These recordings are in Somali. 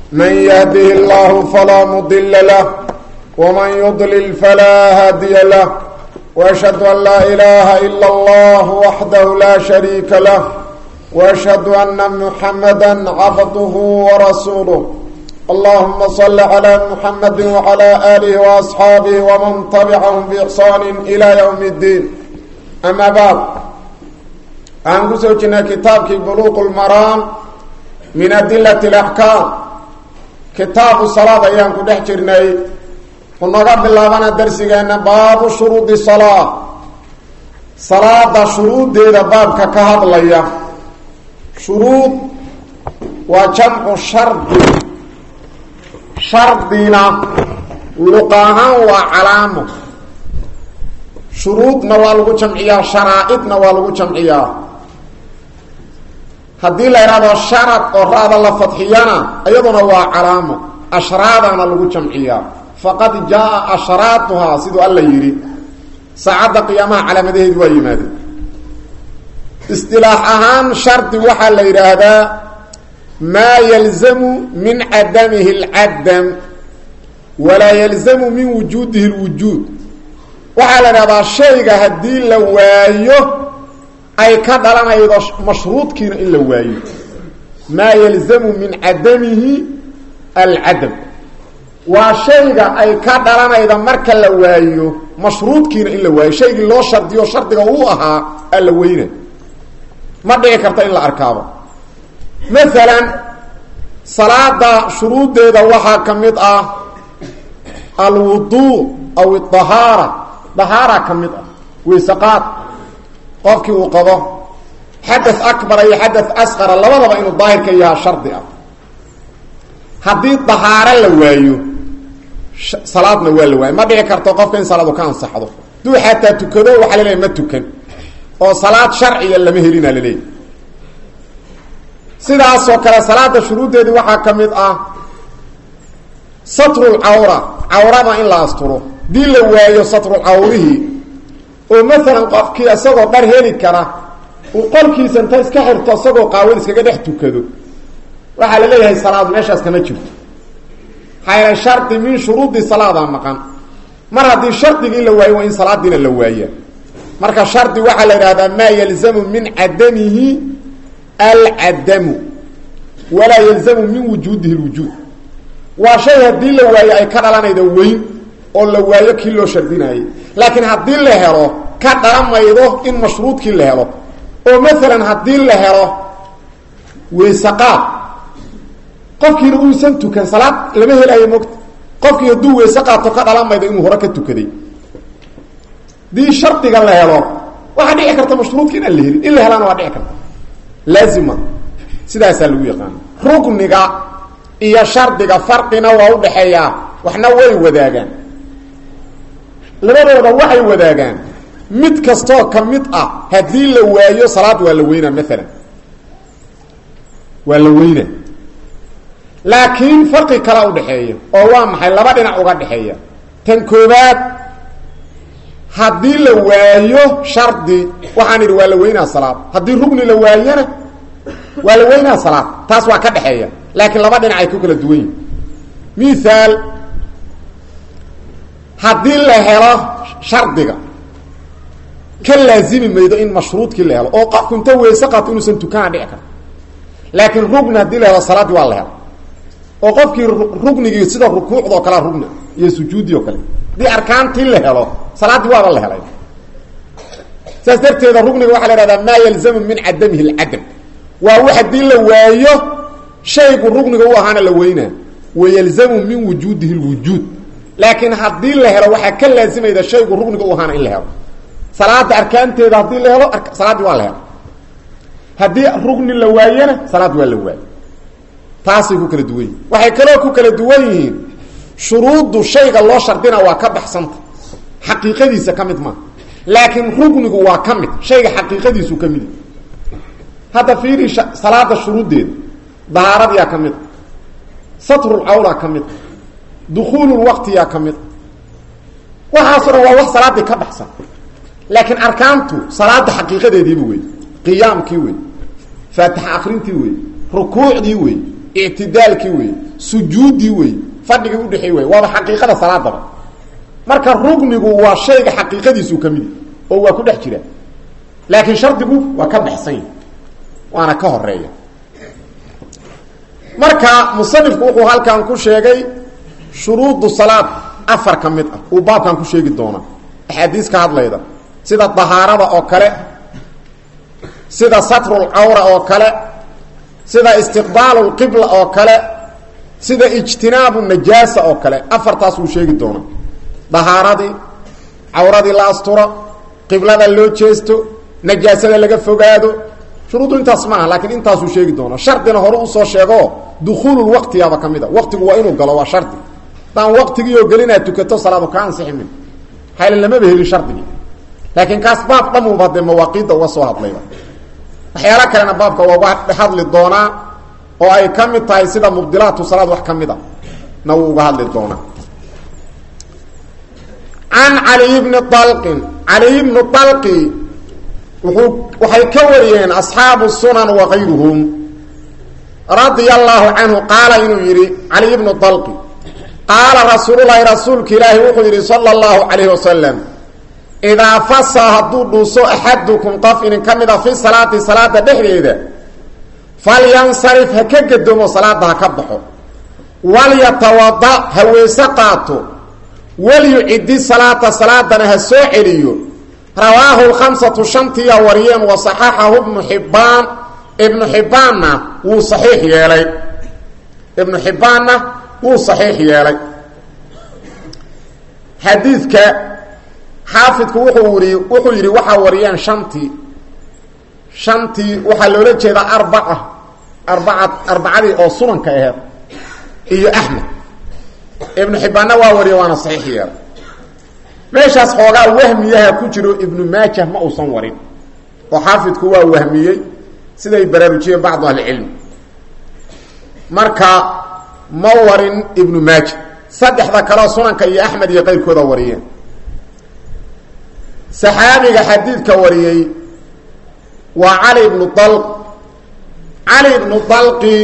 من يهده الله فلا مضل له ومن يضلل فلا هادي له وأشهد أن لا إله إلا الله وحده لا شريك له وأشهد أن محمدا عبده ورسوله اللهم صل على محمد وعلى آله وأصحابه ومن تبعهم بإحسان إلى يوم الدين أما بعد aan ku soo jirnay kitaabkii buluuq lmaraam min adilati alaxkaam kitaabu salaad ayaan ku dhex jirnay ku naga bilaabana darsigeenna baabu shuruudi salaa salaada shuruuddeeda baabka ka hadlaya shuruud waa jamcu shardi shardina luqa ahaan waa calaamo shuruudna waa lagu jamciyaa sharaa-idna waa lagu jamciyaa haddii la idhahdo sharad oo ra-da la fadxiyana iyaduna waa calaamo ashraadana lagu jamciyaa faqad jaa ashraatuhaa siduu alla yidhi saacadda qiyaamaha calaamadaheedu waa yimaadeen istilaax ahaan shardi waxaa la yidhaahdaa maa yalzamu min cadamihi alcadam walaa yalzamu min wujuudihi lwujuud waxaa la idhahdaa shayga haddii la waayo ay ka dhalanaydo mashruudkiina in la waayo maa yalzamu min cadamihi alcadam waa shayga ay ka dhalanayda marka la waayo mashruudkiina in la waayo shaygii loo shardiyo shardiga uu ahaa alla weyna ma dhici karta in la arkaabo maalan salaada shuruuddeeda waxaa ka mid ah alwuduu aw adahaara dahaara ka mid ah weysaqaad qofkii uu qabo xadath akbara iyo xadath asqara labadaba inuu daahirka yahaa shardi ah haddii dahaaro la waayo salaadna waa la waayo ma dhici karto qofka in salaadu ka ansaxdo duu xataa tukado waxaa laleeyahy ma tukan oo salaad sharciya lama helina laleeyahy sidaasoo kale salaada shuruuddeedii waxaa ka mid ah satrul cawra cawrada in la asturo dii la waayo satrul cawrihii oo maalan qofkii isagoo dhar heli kara uu qolkiisa inta iska xirto isagoo qaawad iskaga dhex tukado waxaa la leeyahay salaad meeshaas kama jirto maxaa yeele shardi min shuruudi salaadaa maqan mar haddii shardigii la waayo waa in salaadiina la waaya marka shardi waxaa la yidhahdaa maa yalzamu min cadamihi alcadamu walaa yalzamu min wujuudihi lwujuud waa shay haddii la waayo ay ka dhalanayda weyn oo la waayo kii loo shardinayay laakiin haddii la helo ka dhalamaydo in mashruudkii la helo oo maalan haddii la helo weysaqaad qofkiina uusan tukan salaad lama helaayo mogta qofkii hadduu weyse qaato ka dhalamaydo inuu hore ka tukaday hadii shardiga la helo waxaa dhici karta mashruudka inaan la helin in la helaana waa dhici karta laazima sidaasaa lagu yaqaana rugniga iyo shardiga farqina waa udhaxeeyaa waxna way wadaagaan labadooda waxay wadaagaan mid kastoo ka mid ah haddii la waayo salaad waa la weynaa maalan waa la weynaa laakiin farqi kala udhaxeeya oo waa maxay laba dhinac uga dhexeeya tan koobaad haddii la waayo shardi waxaan idhi waa la weynaa salaad haddii rugni la waayona waa la weynaa salaad taas waa ka dhexeeya laakiin laba dhinac ay ku kala duwan yihin mihaal haddii la helo shardiga ka laazimi maydo in mashruudkii la helo oo qofku inta weyse qaato inuusan tukanaa dhici karto laakiin rugni haddii la helo salaaddii waa la helo oo qofkii rugnigii sida rukuucda oo kalea rugni iyo sujuudi oo kale haddii arkaantii la helo salaaddii waaba la helay saas darteeda rugniga waxaa la ihahdaa maa yalzamu min cadamihi alcadam waa wax haddii la waayo shaygu rugniga u ahaana la weynaa wayalzamu min wujuudihi lwujuud laakiin haddii la helo waxaa ka laazimayda shaygu rugniga u ahaana in la helo salaada arkaanteeda haddii la helo salaaddii waa la helo haddii rugni la waayena salaad waa la waayo taasay ku kala duwan yihin waxay kaloo ku kala duwan yihiin shuruuddu shayga loo shardina waa ka baxsanta xaqiiqadiisa ka mid maaha laakiin rugnigu waa ka mid shayga xaqiiqadiisu ka mid hadda fiiri salaada shuruuddeeda dahaaradiyaa ka mid satrulcawlaa ka mid dukuululwaqtiyaa ka mid waxaasoo dhan waa wax salaaddii ka baxsan laakiin arkaantu salaada xaqiiqadeediiba wey qiyaamkii wey faatixa akrintii wey rukuucdii wey ictidaalkii wey sujuuddii wey fadhigii udhexey wey waaba xaqiiqada salaadaba marka rugnigu waa shayga xaqiiqadiisuu ka midi oo waa ku dhex jira laakiin shardigu waa ka baxsan yahi waana ka horeeya marka musanifku wuxuu halkan ku sheegay shuruudu salaad afar ka mid ah uu baabkan ku sheegi doona axaadiis ka hadlayda sida dahaarada oo kale sida satrul cawra oo kale sida istiqbaalu lqibla oo kale sida ijtinaabu najaasa oo kale afartaas wuu sheegi doona dahaaradii cawradii la asturo qiblada loo jeesto najaasada laga fogaado shuruuddu intaas maaha laakiin intaasuu sheegi doona shardina hore usoo sheego dukuululwaqtiyaaba ka mid a waqtigu waa inuu galo waa shardi hadaan waqtigii oo gelinaad tukato salaadu ka ansixi min hayla lamaba helin shardigii laakiin kaas baab dhamuuba dee mawaaqiidda uga soo hadlayba waxyaalo kalena baabka waa uga hadli doonaa oo ay ka mid tahay sida mubdilaatu salaad wax ka mid a na wuu uga hadli doonaa can caliy bni alqin caliy bnu alqi wuxuu waxay ka wariyeen asxaabu sunan wakayruhum radia allaahu canhu qaala inuu yidhi caliy bnu alqi qaala rasuululahi rasuulka ilaahi wuxuu yidhi sala allahu calayhi wasalam idaa fasa hadduu dhuuso axadukum qof inin ka mid a fi salaati salaada dhexdeeda falyansarif ha ka gadoomo salaada ha ka baxo walyatawada ha weese qaato walyucidi salaata salaadana ha soo celiyo rawaahu lkhamsatu shantiya wariyeen wa saxaxahu ibnu xibbaan ibnu xibbaanna wuu saxiix yeelay ibnu xibbaanna wuu saxiix yeelay xadiidka xaafidku wuxuu wii wuxuu yidhi waxaa wariyeen shantii shantii waxaa loola jeedaa arbaca arbaca arbacadii oo sunanka aheed iyo axmed ibnu xibbaanna waa wariye waana saxiix yeelay meeshaas xoogaa wahmiyaha ku jiro ibnu maajah ma uusan warin oo xaafidku waa wahmiyey siday baraarujiyeen bacdu ahlicilmi marka ma warin ibnu maaja saddexda kaleo sunanka iyo axmed iyo qayrkooda wariyeen saxaabiga xadiidka wariyey waa cali ibnu dal cali ibnu dalqi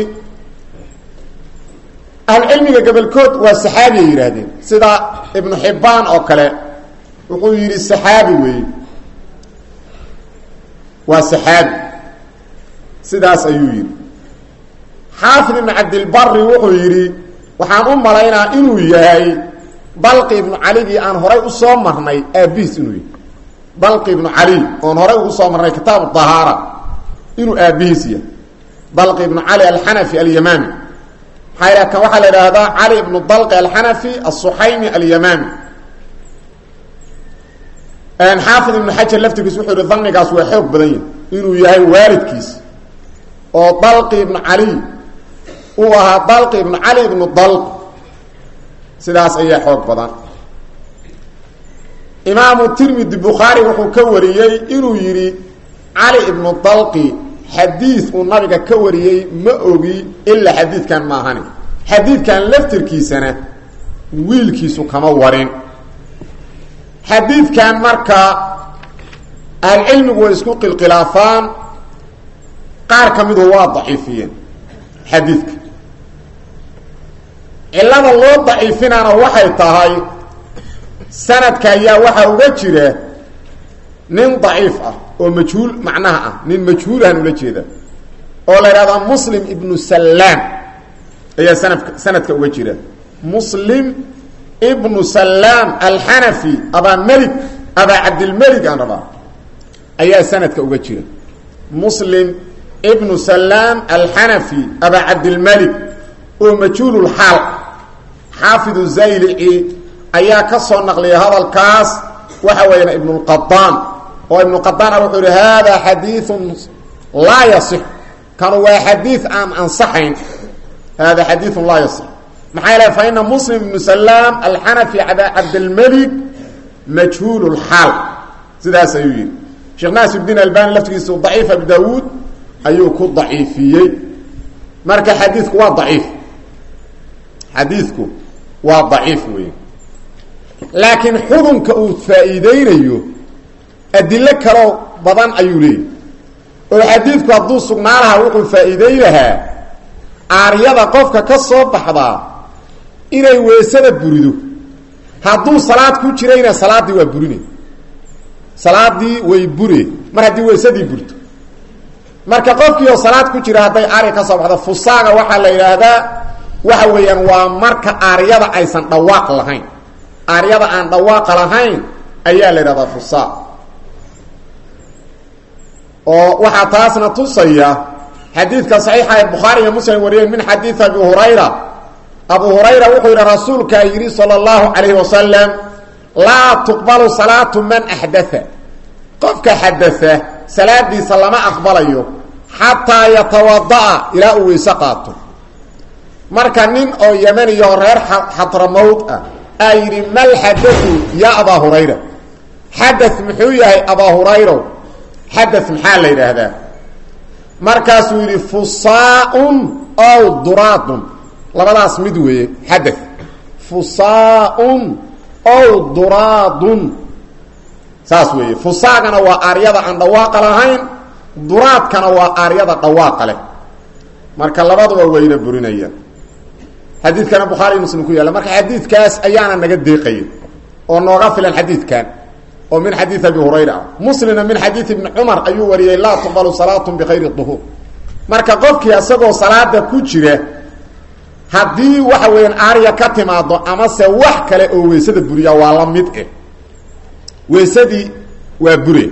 ahlucilmiga gobolkood waa saxaabiyay yidhaahdeen sida ibnu xibbaan oo kale wuxuu yidhi saxaabi weeye waa saxaabi sidaas ayuu yidhi xaafid ibnu cabdilbari wuxuu yidhi waxaan u malaynaa inuu yahay dalqi ibnu caligii aan horay usoo marnay aabihiis inuu yahay dalqi ibnu cali oon horay ugu soo marnay kitaabu dahaara inuu aabihiis yahay dalqi ibnu cali alxanafi alyamami maxaa kan waxaa la idhaahdaa cali ibnu dalqi alxanafi asuxaymi alyamami xaafid ibnu xajar laftirkiis wuxuu yihi danigaas waa xoog badan yahi inuu yahay waalidkiis oo dalqi ibnu cali uu ahaa dalqi ibnu cali ibnu dalq sidaas ayaa xoog badan imaamu tirmidi bukhaari wuxuu ka wariyey inuu yidhi cali ibnu dalqi xadiid uu nabiga ka wariyey ma ogi ilaa xadiidkan maahani xadiidkan laftirkiisana wiilkiisu kama warin xadiidkan marka ahlucilmigu way isku qilqilaafaan qaar ka midu waa daciifiyeen xadiidka cillada loo daciifinaana waxay tahay sanadka ayaa waxaa uga jira nin daciif ah oo majhuul macnaha ah nin majhuulahan ula jeeda oo la idhahdaa muslim ibnu sallaam ayaa sanadka sanadka uga jira muslim ibnu sallaam alxanafi abaa melig abaa cabdilmelig aan rabaa ayaa sanadka uga jira muslim ibnu sallaam alxanafi abaa cabdilmelig oo majhuululxaal xaafidu zaylici ayaa ka soo naqliyay hadalkaas waxa weeyaan ibnulqadaan oo ibnuqadaana wuxuu yihi hada xadiiun laa yasix kanu waa xadiid aan ansaxayn hada xadiiun laa yasix maxaa yeele fa ina muslim ibnu salaam alxanafi abaa cabdilmelig majhuul lxaal sidaas ayuu yihi sheekh naasirdiin albani laftigiisu daciif abi daawuud ayuu ku daciifiyey marka xadiidku waa daciif xadiidku waa daciif wey laakiin xudunka uu faa'iideynayo adilo kaloo badan ayuu leeyahy oo xadiidku hadduu sugnaa lahaa wuxuu faa'iiday lahaa aaryada qofka ka soo baxdaa inay weysada burido hadduu salaad ku jirayna salaaddii waa burine salaadii way bure mar haddii weysadii burto marka qofkii oo salaad ku jira hadday aarya ka soo baxdo fusaaga waxaa la yidhaahdaa waxa weeyaan waa marka aaryada aysan dhawaaq lahayn aaryada aan dhawaaqa lahayn ayaa la yidhahdaa fusaaq oo waxaa taasna tusaya xadiidka saxiixa ee bukhaari iyo muslim wariyeen min xadiidi abi hurayra abu hurayra wuxuu yidhi rasuulkaa yidhi sala allahu calayhi wasalam laa tuqbalu salaatu man axdaa qofka xadaa salaadiisa lama aqbalayo xataa yatawada'a ilaa uu weyse qaato marka nin oo yemaniyo reer xadramowd ah aa yidhi mal xadau ya abaa hurayra xada muxuu yahay abaa hurayro xada maxaa la yidhaahdaa markaasuu yidhi fusaaun ow duraadun labadaas mid weeye xada fusaaun ow duraadun saas weeye fusaagana waa aaryada aan dhawaaqa lahayn duraadkana waa aaryada dhawaaqa leh marka labaduba wayna burinayaan xadiidkana bukhaari muslim ku yaalla marka xadiidkaas ayaana naga deeqaya oo nooga filan xadiidkan oo min xadiid abi hurayra ah muslimna min xadiid ibni cumar ayuu wariyey laa tuqbalu salaatu bikayri duhuur marka qofkii isagoo salaada ku jira haddii waxa weeyaan aarya ka timaado amase wax kale oo weysada buriya waa la mid eh weysadii waa bure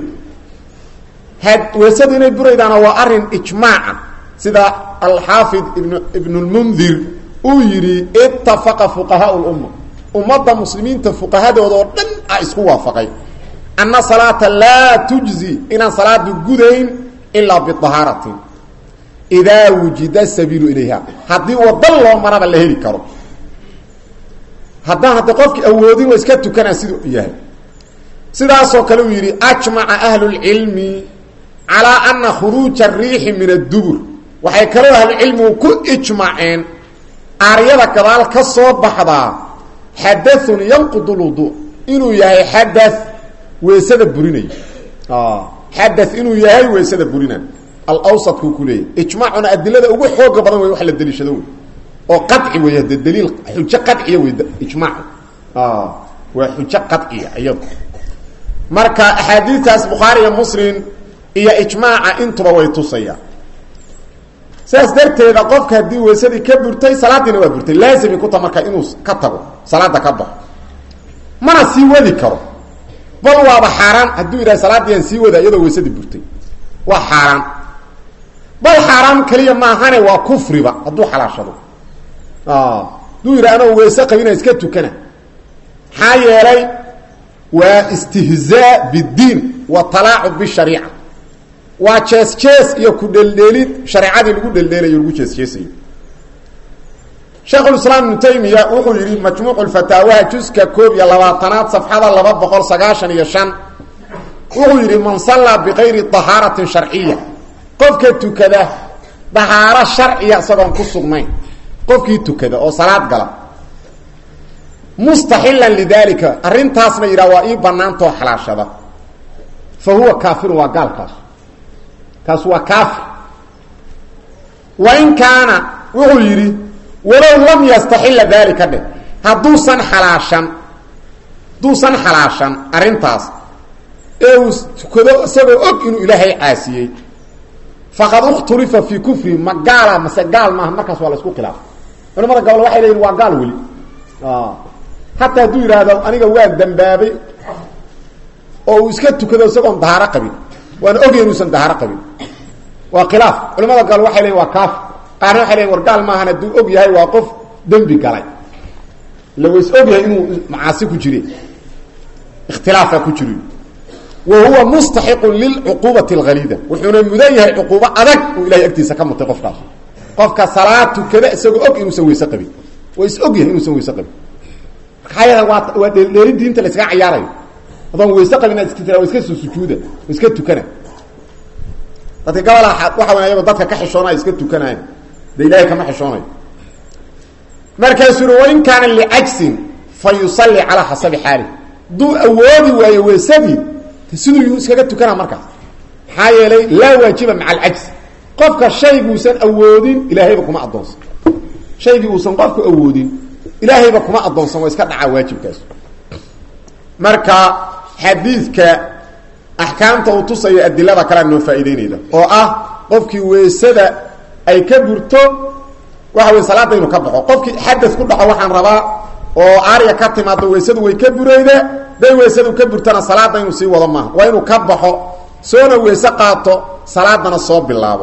had weysadu inay buraydaana waa arin ijmaaca sida alxaafid ibn ibnulmundir uu yidhi itafaqa fuqahaa lumma ummadda muslimiinta fuqahadooda oo dhan a isku waafaqay anna salaata laa tujzi inaan salaadu gudayn ilaa biahaaratin idaa wujida sabiilu ilayha haddii wadan loo maraba la heli karo haddaan hadda qofkii awoodin waa iska tukanaa siduu yahay sidaasoo kale uu yidhi ajmaca ahlulcilmi calaa ana khuruuja ariixi min addubur waxay kaloo ahlucilmigu ku ijmaceen aaryada gadaal ka soo baxdaa xadaun yanqud lwudu inuu yahay xada weysada burinayo xada inuu yahay weysada burina alawsadkuu ku leeyahy ijmaacuna adilada ugu xooga badan wey wax la daliishado wey oo qaci wey de daliil xujo qaciya wey ijmaacu waa xujo qaciya iyadu marka axaadiidtaas bukhaari iyo muslim iyo ijmaaca intuba way tusayaan sidaas darteeda qofka haddii weysadii ka burtay salaadiina waa burtay laazimi kuta marka inuu ka tago salaada ka baxo mana sii wadi karo bal waaba xaaraan hadduu yidhaha salaadiiaan sii wada iyadoo weysadii burtay waa xaaraan bal xaaraan keliya maahane waa kufriba hadduu xalaashado hadduu yidhaha anoo weyse qabina iska tukana maxaa yeelay waa istihzaa biddiin wa talaacub bishariica waa jees jees iyo ku dheldheelid shareecadii lagu dheldheelayo lagu jees jeesayo sheekhulislaam ibnu taymiya wuxuu yidhi majmuucu lfataawaha juska koob iyo labaatanaad safxada laba boqol sagaashan iyo shan wuxuu yidhi man sallaa bikayri dahaaratin sharciya qofka tukada dahaaro sharciya isagoon ku sugnayn qofkii tukada oo salaad gala mustaxilan lidalika arrintaasna yidhaha waa ii banaantoo xalaashada fa huwa kaafirun waa gaalkaas kaas waa kaafir wain kaana wuxuu yidhi walow lam yastaxila dalika dhe hadduusan xalaashan hadduusan xalaashan arrintaas ee uu tukado isagoo og inuu ilaahay caasiyey faqad ukhtulifa fii kufri ma gaala mase gaal maaha markaas waa la isku khilaafay culamada gobol waxay leeyihin waa gaal weli hataa hadduu yidhaahdo aniga waa dambaabay oo uu iska tukado isagoon dahaaro qabin waana ogya inuusan dahaaro qabin waa khilaaf culamada gobol waxay leeyihin waa kaafir qaarna waxay leeyihin war gaal maahan hadduu og yahay waa qof dembi galay ila ways og yahay inuu macaasi ku jire ikhtilaafa ku jiri wa huwa mustaxiqun lilcuquubati alghaliida wuxuuna mudan yahay cuquubo adag uu ilahay agtiisa ka mutay qofkaas qofka salaad tukada isagoo og inuusan weyse qabin waa is og yahay inuusan weyse qabin maxaa yeele waa waa dheeldheelin diinta la iskaga cayaarayo adoon weyse qabin inaad iska tira waa iska soo sujuuda waa iska tukana dadka gabala waxa weya ayagoo dadka ka xishoonaya iska tukanayan de ilahay kama xishoonayo markaasuu uri wain kaana licajsin fa yusalli calaa xasabi xaali hadduu awoodi waayo weysadii siduu yuu iskaga tukana markaas maxaa yeelay laa waajiba maca alcajsi qofka shayguusan awoodin ilaahayba kuma addoonsan shaygii uusan qofku awoodin ilaahayba kuma addoonsan waa iska dhacaa waajibkaas marka xadiidka axkaamta uu tusayo adilada kalea noo faa'iideynayda oo ah qofkii weysada ay ka burto waxa wey salaada inuu ka baxo qofkii xadas ku dhaco waxaan rabaa oo aarya ka timaado weysadu way ka burayda day weysadu ka burtana salaada inuu sii wado maaha waa inuu ka baxo soona weyse qaato salaadana soo bilaabo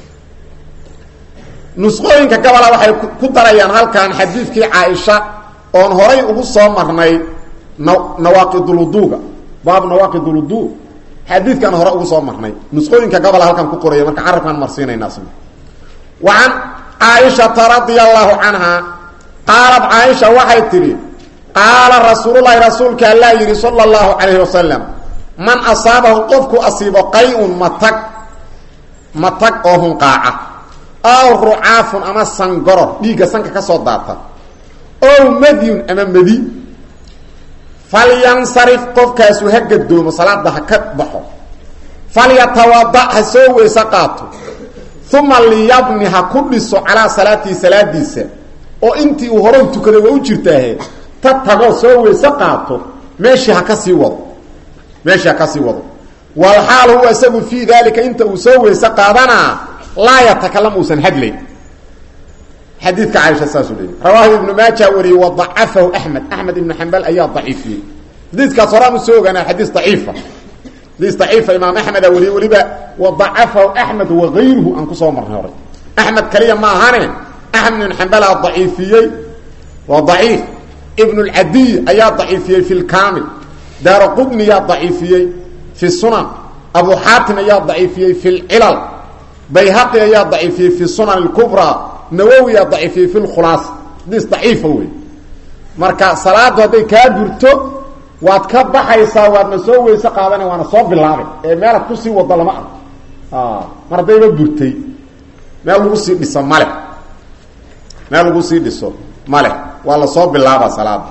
nusqooyinka gabola waxay ku darayaan halkan xadiidkii caaisha oon horay ugu soo marnay na nawaaqidulwuduuga baab nawaaqidulwudu xadiidkaan hore ugu soo marnay nusqooyinka gabola halkan ku qoraya marka carabkaan marsiinayna asna wa can caaishata radia allahu canha qaalat caaisha waxay tidhi qaala rasuululahi rasuulka allaa yidhi sala allahu calayhi wasalam man asaabahu qofku asiibo qay-un matag matag oo hunqaaca aw rucaafun ama sangoror dhiigga sanka ka soo daata ow madyun ama madi falyansarif qofkaasu ha gadoomo salaada ha ka baxo falyatawada ha soo weyse qaato uma liyabni ha ku dhiso calaa salaatihi salaadiisa oo intii uu hore tukaday waa u jirtaahe ta tagoo soo weyse qaato meeshii ha ka sii wado meeshii ha ka sii wado walxaal huwa isagu fii daalika inta uu soo weyse qaadanaa laa yatakalam uusan hadlayn xadiidka caaisha saasuu leeyay rawaahu ibnu maaja wariyey wa dacafahu axmed axmed ibnu xambal ayaa daciifiyey xadiidkaas horaan usoo ogaana xadiis daciifa xadiis daciifa imaam axmeda wariyey weliba wa dacafahu axmed wagayruhu aan kusoo marnay horay axmed kaliya ma ahane axmed ibn xambalaa daciifiyey waa daciif ibn lcadiy ayaa daciifiyey fi lkaamil daara qudniyaa daciifiyey fi sunan abu xaatim ayaa daciifiyey fi lcilal bayhaqi ayaa daciifiyey fi sunan اlkubraa nawowi aa daciifiyey fi lkhulaas hadiis daciifa wey marka salaadu hadday kaa burto waad ka baxaysaa waadna soo weyse qaadana waana soo bilaabay ee meelaad kusii wado lama arko mar haddayba burtay meel lagu sii dhiso male meel lagu sii dhiso male waa lasoo bilaaba salaada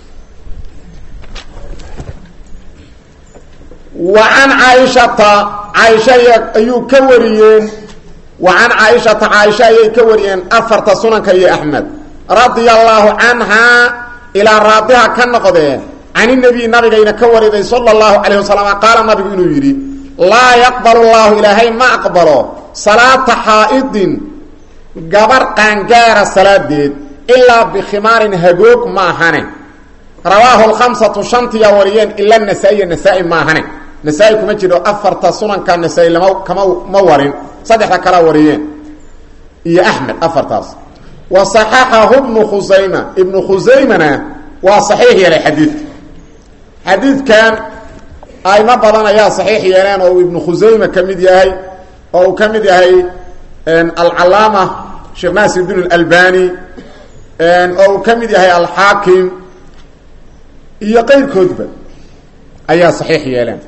wa can caaishata caaisha ayuu ka wariyeen wa can caaishata caaisha ayay ka wariyeen afarta sunanka iyo axmed radia allaahu canhaa ilaa raadiha ka noqdee can inabiy nabigayna ka wariday sala allahu calayh wasalam qaala nabigu inuu yidhi laa yaqbalu llahu ilaahay ma aqbalo salaata xaa'idin gabar qaangaara salaadeed ilaa bikhimaarin hagoog maahane rawaahu lkhamsatu shantiyaa wariyeen ila nasaa-iya nasaa-i maahane nasaa-i kuma jiro afarta sunanka nasaa-i lama kama ma warin saddexda kalaa wariyeen iyo axmed afartaas wa saxaxahu ibnu khusayma ibnu khusaymana waa saxiix yeelay xadiidka xadiidkan aymo badan ayaa saxiix yeeleen oo uu ibnu khusayma ka mid yahay oo uu ka mid yahay alcalaama sheekh naasir din اlalbani oo uu ka mid yahay alxaakim iyo qeyrkoodba ayaa saxiix yeeleen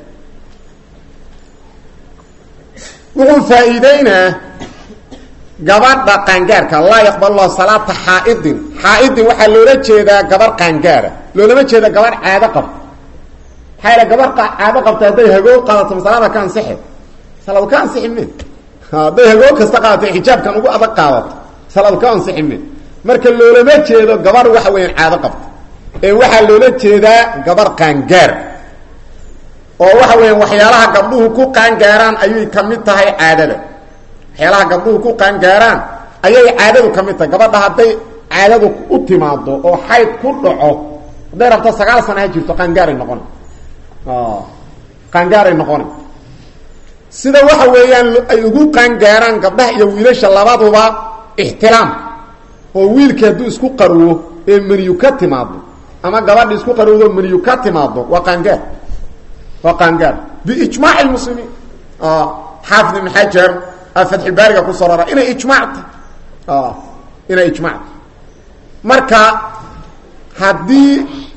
wuxuu faa-iideynaa gabadha qaangaarka laa yaqbal lah salaata xaaidin xaaidin waxaa loola jeedaa gabar qaangaara loolama jeeda gabarh caado qabta maxaa yal gabar caado qabta hadday hagoog qaadato masalaada ka ansixe salaad ka ansixi me hadday hagoog kasta qaadato xijaabkan ugu adag qaadato salaad ka ansixi me marka loolama jeedo gabar waxa weeyaan caado qabta ee waxaa loola jeedaa gabar qaangaar oo waxa weeyaan waxyaalaha gabdhuhu ku qaangaaraan ayay ka mid tahay caadada waxyaalaha gabdhuhu ku qaangaaraan ayay caadadu ka mid tahay gabadha hadday caadadu u timaado oo xayd ku dhaco hadday rabto sagaal sana ha jirto qaangaaray noqona qaangaaray noqona sida waxa weeyaan ay ugu qaangaaraan gabdhaha iyo wiilasha labaduba ixtiraam oo wiilkii hadduu isku qaruwo ee meniyu ka timaado ama gabadha isku qarowdo meniyu ka timaado waa qaangaar waa qaangaar biijmaaci lmuslimiin xaafid ibn xajar fatxulbaariga kusoo rara inay ijmacta inay ijmacta marka haddii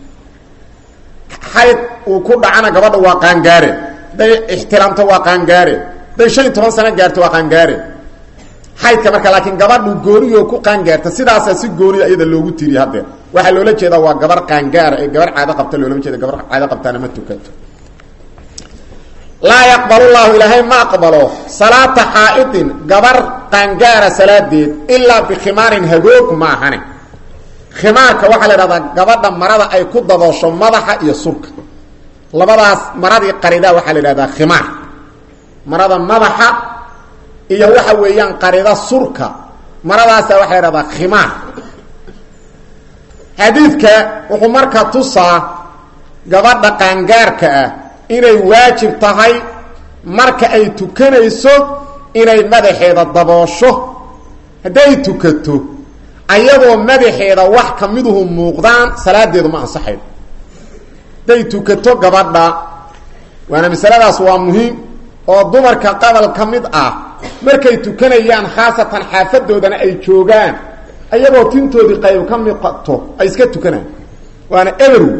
xayd uu ku dhacana gabadha waa qaangaare hadday ixtiraamto waa qaangaare hadday shan iyo toban sano gaarto waa qaangaare xaydka marka laakiin gabadhu gooniyo ku qaangaarta sidaasaa si gooniya iyada loogu tiriye haddeer waxaa loola jeedaa waa gabar qaangaara ee gabar caado qabta loolama jeeda gabar caado qabtaana ma tukato laa yaqbalu llahu ilaahay ma aqbalo salaata xaa'idin gabar qaangaara salaadeed ilaa bikhimaarin hagoog maahane khimaarka waxaa la idhahdaa gabadha marada ay ku daboosho madaxa iyo surka labadaas maradii qaridaa waxaa la idhahdaa khimaar marada madaxa iyo waxa weeyaan qarida surka maradaasa waxaa la idhahdaa khimaar xadiidka wuxuu marka tusaa gabadha qaangaarka ah inay waajib tahay marka ay tukanayso inay madaxeeda daboosho hadday tukato ayadoo madaxeeda wax ka miduhu muuqdaan salaadeedu ma ansaxayo hadday tukato gabadha waana masaladaas waa muhiim oo dumarka qabal ka mid ah markay tukanayaan khaasatan xaafadoodana ay joogaan ayagoo tintoodii qayb ka miqato ay iska tukanaan waana eberw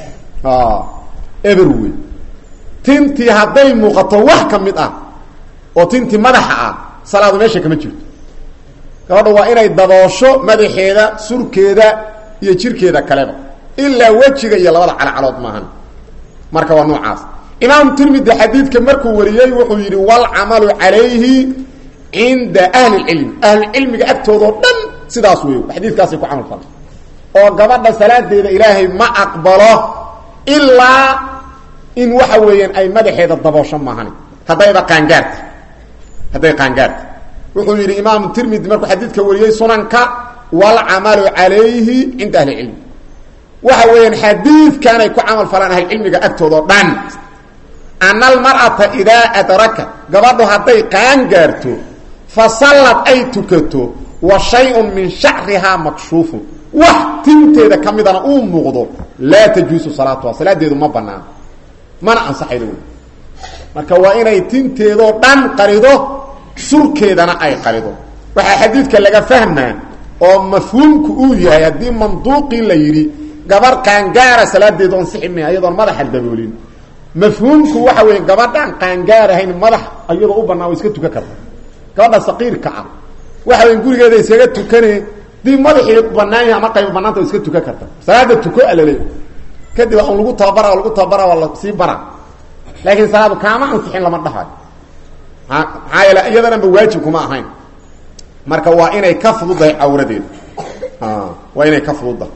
eberwey tintii hadday muuqato wax ka mid ah oo tintii madaxa ah salaadu meesha kama jirto gabadha waa inay daboosho madaxeeda surkeeda iyo jirkeeda kaleba ilaa wejiga iyo labada calacalood maahan marka waa noocaas imaam tirmidi xadiidka markuu wariyey wuxuu yidhi walcamalu calayhi cinda ahli lcilmi ahlucilmiga agtoodao dhan sidaas wey xadiidkaasay ku camal fala oo gabadha salaadeeda ilaahay ma aqbalo ilaa in waxa weeyaan ay madaxeeda daboosho maahan haddayba qaangaarta hadday qaangaarta wuxuu yidhi imaamu tirmidi markuu xadiidka wariyey sunanka walcamalu calayhi cinda ahli cilmi waxa weeyaan xadiidkanay ku camal falaan ahlucilmiga agtooda o dhan ana almar'ata idaa adrakat gabadhu hadday qaangaarto fa sallad ay tukato wa shay-un min shacrihaa makshuufun wax tinteeda ka midana uu muuqdo laa tajuusu salaatuha salaadeedu ma banaano mana ansaxaydo wey marka waa inay tinteedoo dhan qarido surkeedana ay qarido waxaa xadiidka laga fahmaa oo mafhuumku uu yahay haddii manduuqii la yidhi gabar qaangaara salaadeedu ansixi maya iyadoon madaxa daboolin mafhuumku waxa weeye gabadhaan qaangaar ahayn madax iyadoo u banaan way iska tukan karta gabadha saqiirka ah waxa weya gurigeeda iskaga tukane dii madaxii banaan yahay ama qayb banaanta way iska tukan karta salaada tuko alale kadib on lagu tababara lagu tababara waa la sii bara laakiin salaadu kaama ansixin lama dhahayo maxaa yeele iyadananba waajib kuma ahayn marka waa inay ka fududahay cawradeeda waa inay ka fududahay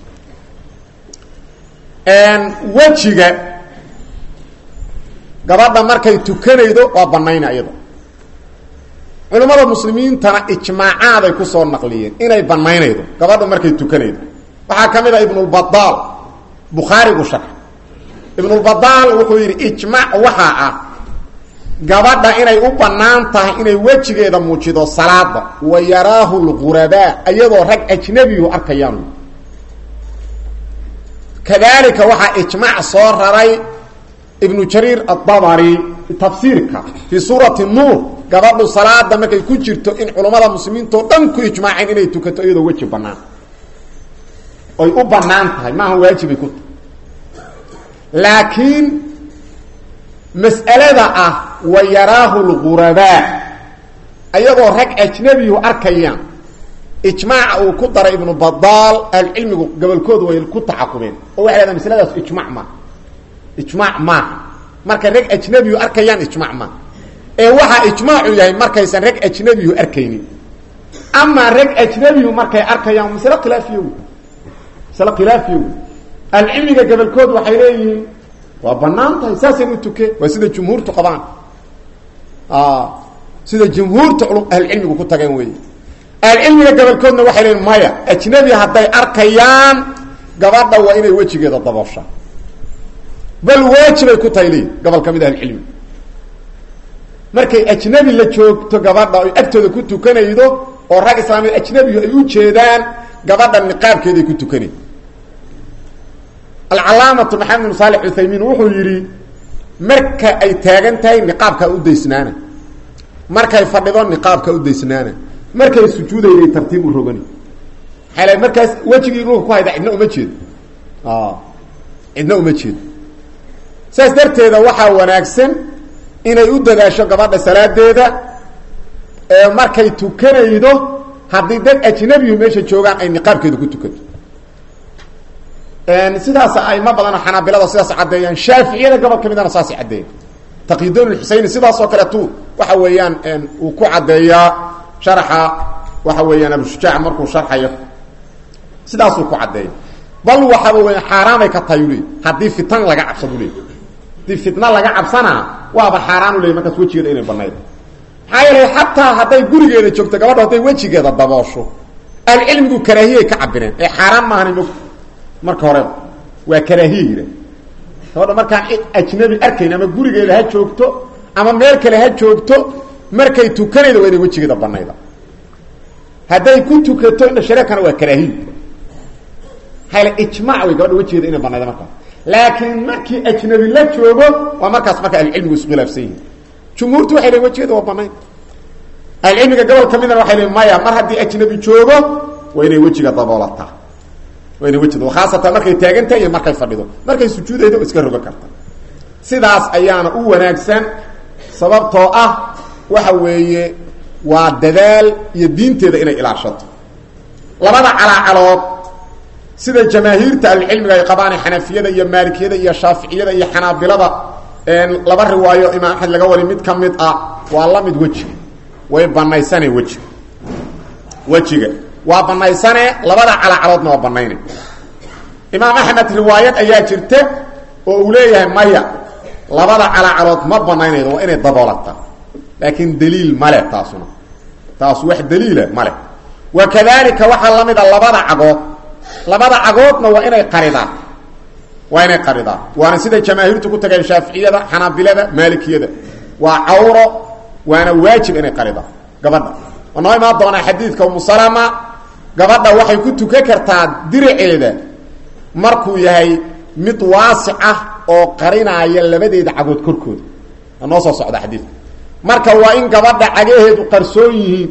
wejiga gabadha markay tukanaydo waa banayna iyada culimmada muslimiintana ijmaacaaday kusoo naqliyeen inay banaynaydo gabadha markay tukanaydo waxaa ka mid ah ibnulbadaal bukhaarigu sharx ibnulbadaal wuxuu yidhi ijmaac waxaa ah gabadha inay u bannaan tahay inay wejigeeda muujido salaada wa yaraahu lghurabaa iyadoo rag ajnabiyu arkayaan kadalika waxaa ijmaac soo raray ibnu jariir adabari tafsiirka fii suurati nuur gabadhu salaada markay ku jirto in culummada muslimiintao dhan ku ijmaaceen inay tukato iyadoo weji banaan oy u banaan tahay maaha waajibay ku tahay laakiin mas'alada ah wa yaraahu lghurabaa iyadoo rag ajnabiyu arkayaan ijmaaca uu ku daray ibnu badaal ahlucilmigu gobolkooda way ku taxakumeen oo waxay hahdaan masladaas ijmac maaha ijmaac maaha markay rag ajnabiyu arkayaan ijmac maaha ee waxaa ijmaacu yahay markaysan rag ajnabiyu arkaynin amaa rag ajnabiyu markay arkayaan masle khilaafiyo wey masle khilaafiyo wey ahlucilmiga gobolkooda waxay leeyihiin waa banaan tahay saasaynu u tuke waa sida jumhuurtu qabaan sida jumhuurta ahlucilmigu ku tageen wey ahlucilmiga gobolkoodna waxay leeyiin maya ajnabi hadday arkayaan gabadha waa inay wejigeeda dabooshaan bal waajibay ku tahay leeyi gobol ka mid ahlucilmi markay ajnabi la joogto gabadha oy agtooda ku tukanaydo oo rag islaamiyeed ajnabigu ay u jeedaan gabadha niqaabkeeday ku tukanay alcalaamatu maxamed bin saalex uthaymiin wuxuu yidhi marka ay taagan tahay niqaabkaa u daysnaana markay fadhido niqaabkaa u daysnaana markay sujuudayday tartiib u rogani maaa markaas wejigii dhulka ku hayda cidna uma jeedo cidna uma jeedo saas darteeda waxaa wanaagsan inay u dadaasho gabadha salaadeeda ee markay tukanaydo haddii dad ajnabiyu meesha joogaan ay niqaabkeeda ku tukato sidaas ayma badanoo xanaabilada sidaas caddeeyaan shaaficiyada gobol ka midana saasay caddeeyan taqidon xuseyni sidaasoo kaleetu waxa weeyaan uu ku caddeeyaa sharaxa waxa weeyaan abushujaac markuu sharxayo sidaasuu ku caddeeya bal waxaba weya xaaraanay ka tahay u leey haddii fitan laga cabsado u leey haddii fitna laga cabsanaa waaba xaaraan u leey markaas wejigeeda inay banayd maxaa yeelay xataa hadday gurigeeda joogto gabadho hadday wejigeeda daboosho ahlucilmigu karaahiyay ka cabireen ee xaaraan maahan mog marka horeba waa karaahiye yidha gabadha markaan ajnabi arkayn ama gurigeeda ha joogto ama meel kale ha joogto markay tukanayda waa inay wejigeeda banayda hadday ku tukato indha shareekana waa karaahiy hayla ijmac wey gabadha wejigeeda inay banayda markaas laakiin markii ajnabi la joogo waa markaas marka ahlucilmigu isku khilaafsan yihin jumhuurtu waxay lehin wejigeeda waa banayn ahlucilmiga gobol ka midana waxay lehin maya mar haddii ajnabi joogo waa inay wejiga daboolataa waa inay wejiga khaasatan markay taagantahay iyo markay fadhido markay sujuudaydo iska rogo karta sidaas ayaana u wanaagsan sababtoo ah waxa weeye waa dadaal iyo diinteeda inay ilaashato labada calaacalood sida jamaahiirta ahlucilmiga ay qabaane xanafiyada iyo maalikiyada iyo shaaficiyada iyo xanaabilada laba riwaayo imaam axmed laga wari mid ka mid ah waa la mid wejiga way banaysane wejiga wejiga waa banaysane labada calaacaloodna waa banayne imaam axmed riwaayad ayaa jirta oo uu leeyahay maya labada calaacalood ma banaynaydo waa inay daboolata laakiin daliil male taasuna taas wax daliila male wa kadalika waxaa la mid a labada cagood labada cagoodna waa inay qaridaan waa inay qaridaan waana sida jamaahiirtu ku tageen shaaficiyada xanaabilada maalikiyada waa cawro waana waajib inay qaridaan gabadha oo noo imaan doonaa xadiidka umusalama gabadha waxay ku tukan kartaa diraceeda markuu yahay mid waasic ah oo qarinaaya labadeeda cagood korkooda waa noo soo socda xadiidka marka waa in gabadha cagaheedu qarsoon yihiin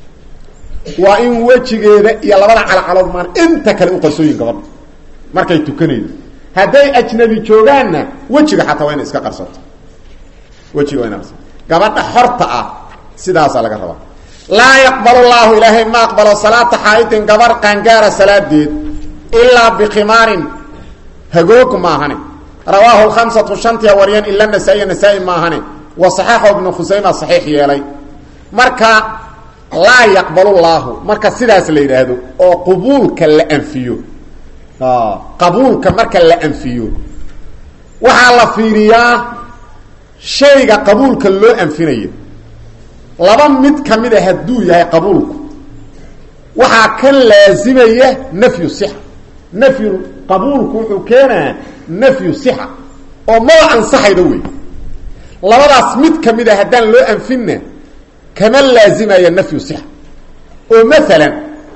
waa in wejigeeda iyo labada calacalood maan inta kale u qarsoon yihin gabadha markay tukanaydo hadday ajnabi joogaanna wejiga xataa waa ina iska qarsato wejiga waa ina qarsato gabadha xorta ah sidaasaa laga rabaa laa yaqbal llaahu ilaahay ma aqbalo salaata xaaidin gabar qaangaara salaadeed ilaa bikimaarin hagoog maahane rawaahu lkhamsatu shantia waryan ila nasaa-iya nasaa-i maahane wa saxaxo ibnu khusayma saxiix yeelay marka laa yaqbal llaahu marka sidaas la yidhaahdo oo qubuulka la anfiyo qabuulka marka la anfiyo waxaa la fiiriyaa shayga qabuulka loo anfinayo laba mid ka mid a hadduu yahay qabuulku waxaa ka laasimaya nafyu sixa nafyu qabuulku wuxuu keenaa nafyu sixa oo maba ansaxayda wey labadaas mid ka mid a haddaan loo anfinna kama laazimaya nafyu sixa oo maalan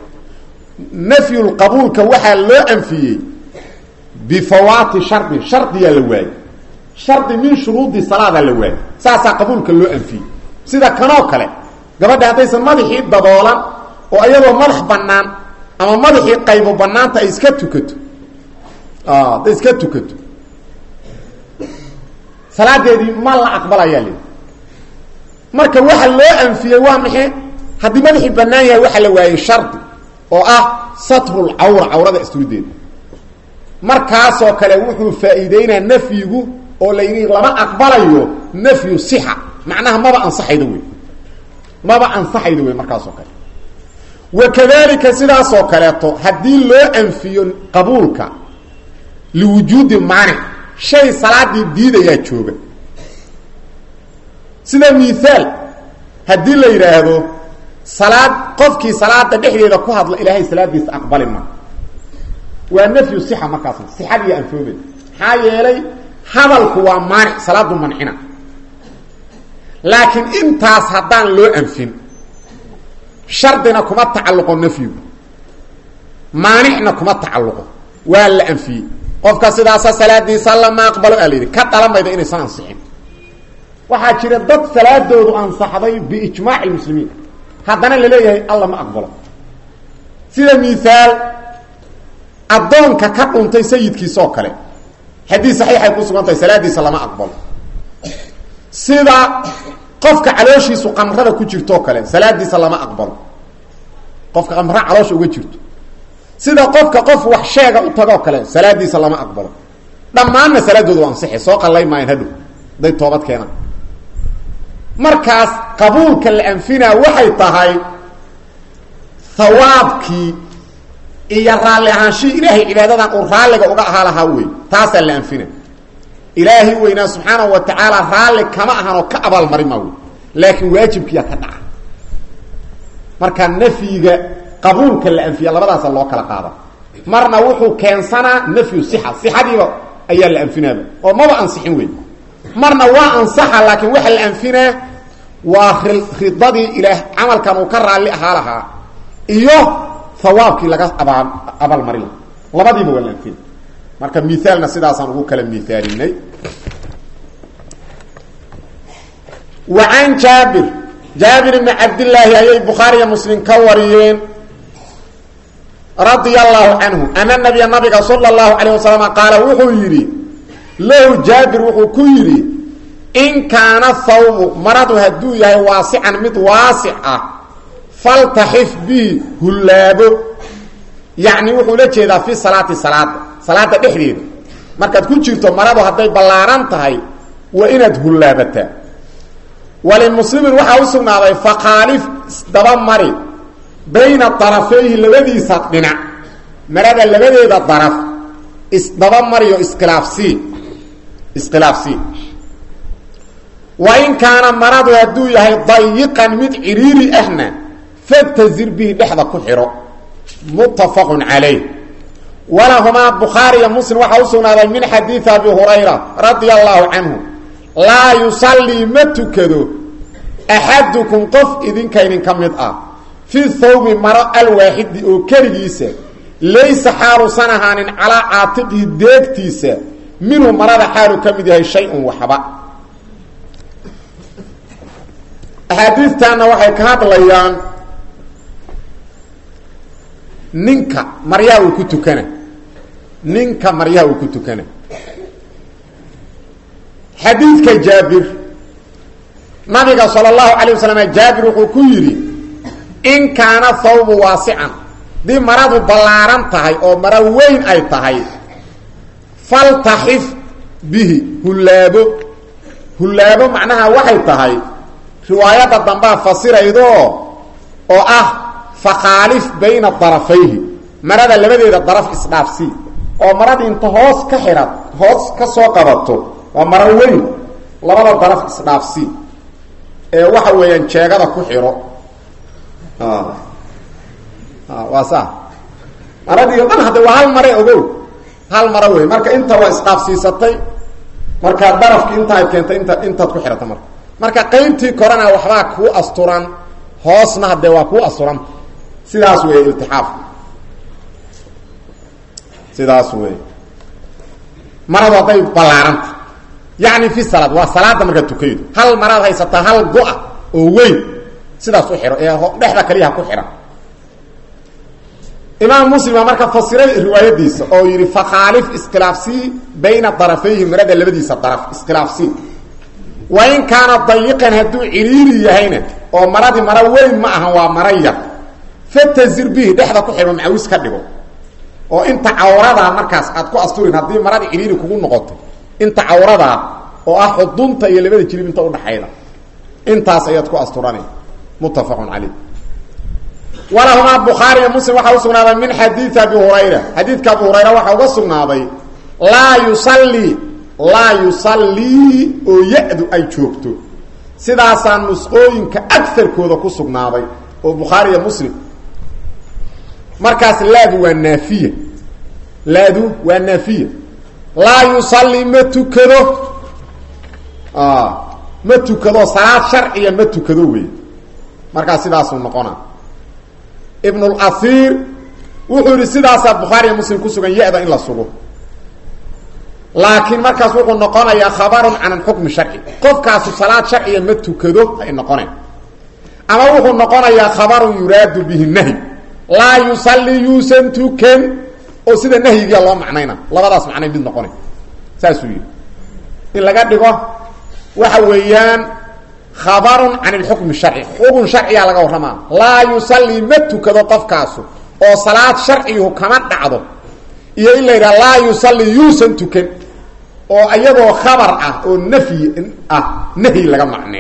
nafyulqabuulka waxaa loo anfiyey bifawaati shardin shardiyaa la waayey shardi min shuruudi salaadaa la waayey saasaa qabuulka loo anfiyey sida kanoo kale gabadha haddaysan madaxii daboolan oo iyadoo madax bannaan ama madaxii qaybo bannaanta ay iska tukato hadday iska tukato salaadeedii ma la aqbalayaa li marka waxa loo anfiyey waa maxay haddii madaxii bannaan yahay waxaa la waayey shardi oo ah satrul cawra cawrada istuudeeda markaasoo kale wuxuu faa'iideynaa nafyigu oo la yidhi lama aqbalayo nafyu sixa macnaha maba ansaxayda wey maba ansaxayda wey markaasoo kale wakadalika sidaasoo kaleeto haddii loo anfiyo qabuulka liwujuudi maanic shay salaadii diidayaa jooga sida miaal haddii la yidhaahdo salaad qofkii salaada dhexdeeda ku hadla ilaahay salaadiisa aqbali ma waa nafyu sixa markaasna sixadiiyo anfoobay maxaa yeelay hadalku waa maanic salaadu mancina laakiin intaas haddaan loo anfin shardina kuma tacalluqo nafyigu maanicna kuma tacalluqo waa la anfiyey qofka sidaasa salaadiisa lama aqbalo aa la yidhi ka dhalamayda inaysan ansixin waxaa jira dad salaadoodu ansaxday biijmaaci lmuslimiin haddana laleeyahay alla ma aqbalo sida miaal addoonka ka dhuntay sayidkiisa oo kale haddii saxiixay ku sugan tahay salaadiisa lama aqbalo sida qofka calooshiisu qamrada ku jirtoo kale salaadiisa lama aqbalo qofka qamra caloosha uga jirto sida qofka qof wax sheega u tagoo kale salaadiisa lama aqbalo dhammaanna salaadooda u ansixi soo qallay maayan hadhow haday toobad keenaan markaas qabuulka la anfinaa waxay tahay hawaabkii iyo raalli ahaanshihii ilaahay cibaadadan uu raalliga uga ahaa lahaa wey taasaa la anfina ilaahay weynaa subxaanahu wa tacaala raalli kama ahanoo ka abaalmarin maa wey laakiin waajibkiyaa ka dhaca marka nafyiga qabuulka la anfiya labadaasa loo kala qaada marna wuxuu keensanaa nafyu sixa sixadiiba ayaa la anfinaaba oo maba ansixin wey marna waa ansaxa laakiin waxa la anfinaa waa ridadii ilaah camalkan uu ka raalli ahaa lahaa iyo hawaabkii laga abaa abaalmarin laha labadiiba waa la anfina marka miaalna sidaasaan ugu kala miaalinay wa can jaabir jaabir ibni cabdillaahi ayay bukhaariya muslim ka wariyeen radia allahu canhu ana nabiya nabiga sala allahu calayh wasalam qaala wuxuu yidhi lahu jaabir wuxuu ku yidhi in kaana thawbu maradu hadduu yahay waasican mid waasic ah faltaxif bihi hullaabo yacni wuxuu la jeedaa fi salaati salaada salaada dhexdeeda markaad ku jirto maradu hadday ballaaran tahay waa inaad hullaabataa walimuslimin waxaa u sugnaaday fakhaalif isdaba mari bayna darafayhi labadiisa dhinac marada labadeeda daraf isdaba mariyo iskhilaafsii iskhilaafsii wa in kaana maradu hadduu yahay dayiqan mid ciriiri ahna fatazir bihi dhexda ku xidho muttafaqun calayh walahumaa bukhaariya muslim waxaa u sugnaaday min xadiidi abi hurayra radia allahu canhu laa yusallii ma tukado axadukum qof idinka idinka mid ah fi thawbi maro alwaaxidi oo keligiisa laysa xaaluusan ahaanin calaa caatiqihi deegtiisa minhu marada xaalu ka mid yahay shay-un waxba axaadiistaana waxay ka hadlayaan ninka maryaha uu ku tukana ninka maryaha uu ku tukana xadiidka jaabir nabiga sala allahu calayh wasalam jaabir wuxuu ku yidhi in kaana thawbu waasican dii maradu ballaaran tahay oo maro weyn ay tahay faltaxif bihi hullaabo hullaabo macnaha waxay tahay riwaayadda dambaa fasiraydoo oo ah fakhaalif bayna darafayhi marada labadeeda daraf isdhaafsii oo maradii inta hoos ka xidhat hoos ka soo qabato waa maro weyn labada daraf isdhaafsii ee waxa weeyaan jeegada ku xidho waa saa maradii o dhan hadda waa hal mare ogow hal maro wey marka inta waa isdhaafsiisatay markaa darafki intaad keentay inta intaad ku xidhata marka marka qaybtii korena waxbaa kuu asturan hoosna haddee waa kuu asturanta sidaas wey iltixaafka sidaas wey maradu hadday ballaaranta yacni fi salaad waa salaada markaad tukaydo hal maraad haysataa hal go-a oo weyn sidaas u xidho ee dhexda kaliyaha ku xidhan imaam muslima marka fasiray riwaayadiisa oo yidhi fakhaalif iskhilaafsii bayna darafayhi marada labadiisa daraf iskhilaafsii wa in kaana dayiqan hadduu ciriiri yahayna oo maradii maro weyn ma ahan waa maro yar fatazir bihi dhexda ku xidho macawis ka dhigo oo inta cawradaa markaas aad ku asturin haddii maradii ciriiri kugu noqoto inta cawradaa oo ah xudunta iyo labada jilib inta udhaxayda intaas ayaad ku asturana muttafaqun caleyh walahumaa bukhaariya muslim waxaa u sugnaaday min xadiidi abi hurayra xadiidka abu hurayra waxaa uga sugnaaday laa yusallii laa yusallii oo ya-du ay joogto sidaasaa nusqooyinka agarkooda ku sugnaaday oo bukhaariya muslim markaas laadu waa naafiya laadu waa naafiya laa yusallii ma tukado ma tukado salaad sharciya ma tukado wey markaas sidaasuu noqona ibn اlasiir wuxuu yihi sidaasaa bukhaariya muslim ku sugan ya-da in la sugo laakiin markaas wuxuu noqonayaa khabarun can xukmi sharci qofkaasu salaad sharciya ma tukado ay noqoneen ama wuxuu noqonayaa khabarun yuraadu bihi nahy laa yusalli yuusan tukan oo sida nahyigiia loo macnayna labadaas macnay mid noqonay saasuu yihi in laga dhigo waxa weeyaan khabarun can ilxukmi sharci xukun sharciyaa laga warramaa laa yusallii ma tukado qofkaasu oo salaad sharcigu kama dhacdo iyo in la yidhaha laa yusallii yuusan tukan oo iyadoo khabar ah oo nafyi ah nahyi laga macneeyo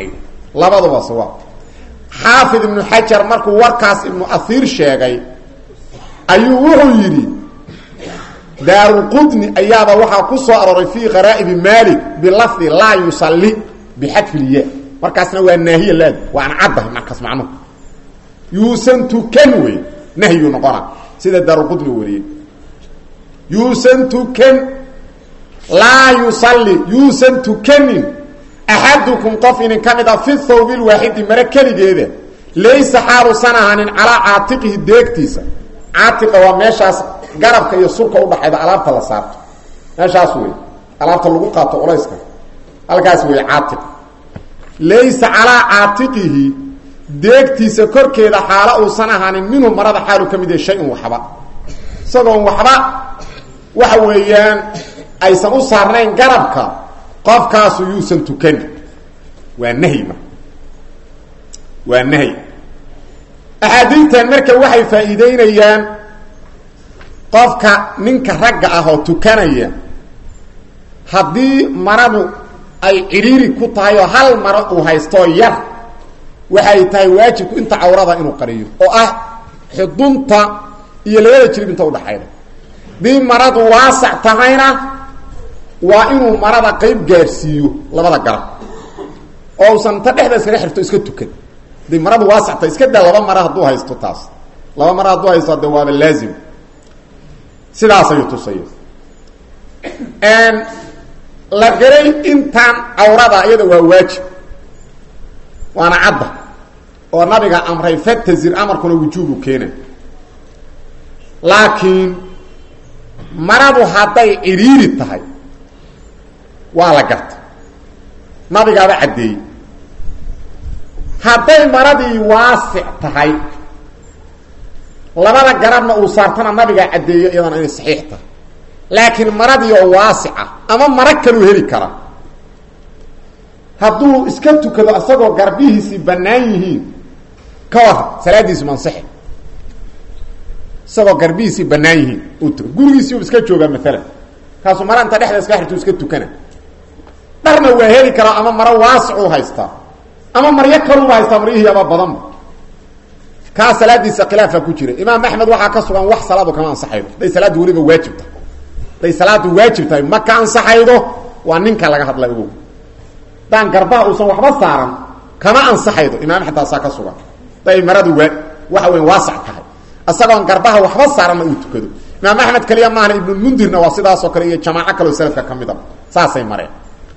labaduba sawaab xaafid ibnu xajar markuu warkaas ibnu ahiir sheegay ayuu wuxuu yidhi daaruqudni ayaaba waxaa ku soo arooray fii qaraa'ibi malik bilafdi laa yusalli bixadfi lya markaasna waa naahiya laad waana caddahay markaas macnuhu yuusan tukan wey nahyuu noqona sida daaruqudni wariyey yuusan tukan laa yusalli yuusan tukanin axadukum qof inin ka mid a fi thawbi lwaaxidi mare keligeeda laysa xaalusan ahaanin calaa caatiqihi deegtiisa caatiqa waa meeshaas garabka iyo surka udhaxayda alaabta la saarto meeshaas wey alaabta lagu qaato culayska halkaas wey caatiq laysa calaa caatiqihi deegtiisa korkeeda xaalo uusan ahaanin minhu marada xaalu ka mid yahay shay-un waxba isagoon waxba waxa weeyaan aysan u saarnayn garabka qofkaasu yuusan tukani waa nahy marka waa nahy axaadiidtan marka waxay faa'iideynayaan qofka ninka ragga ah oo tukanaya haddii maradu ay cidhiiri ku tahay oo hal maro uu haystoo yar waxay tahay waajibku inta cawrada inuu qariyo oo ah xudunta iyo labada jirib inta udhaxayda haddii maradu waasac tahayna waa inuu marada qayb gaadhsiiyo labada garab oo usan inta dhexda iskaga xirto iska tukan haday maradu waasacta iska daa laba mara hadduu haysto taas laba mara hadduu haysto de waaba laazim sidaas ayuu tusaya la garay intaan cawrada iyada waa waajib waana cadda oo nabiga amray fatazir amarkuna wujuubu keena laakiin maradu hadday cidhiiri tahay waa la garta nabigaaba caddeeyey hadday maradii waasic tahay labada garabna uu saartana nabigaa caddeeyo iyadana inay saxiix tahay laakiin maradii oo waasica ama maro kaluu heli kara hadduu iska tukado isagoo garbihiisii bannaan yihiin ka waran salaadiisu mansaxe isagoo garbihiisii bannaan yihiin uu tuka gurigiisii u iska joogaa maalan kaasuu mara inta dhexda iska xirtu iska tukana dharna waa heli karaa ama maro waasicuu haystaa ama maryo kaluuba haystaa maryihii aba badanba kaa salaadiisa khilaafaa ku jira imaam axmed waxaa ka sugan wax salaadu kama ansaxaydo haday salaaddu weliba waajib tahay haday salaadu waajib tahay ma ka ansaxaydo waa ninka laga hadla ogow daan garbaha uusan waxba saaran kama ansaxaydo imaam axmed taasaa ka sugan haday maradu waa waxa weya waasac tahay isagoon garbaha waxba saaranna uu tukado imaam axmed kaliya maahna ibnulmundirna waa sidaasoo kale iyo jamaaco kaleo salafka ka mid a saasay mareen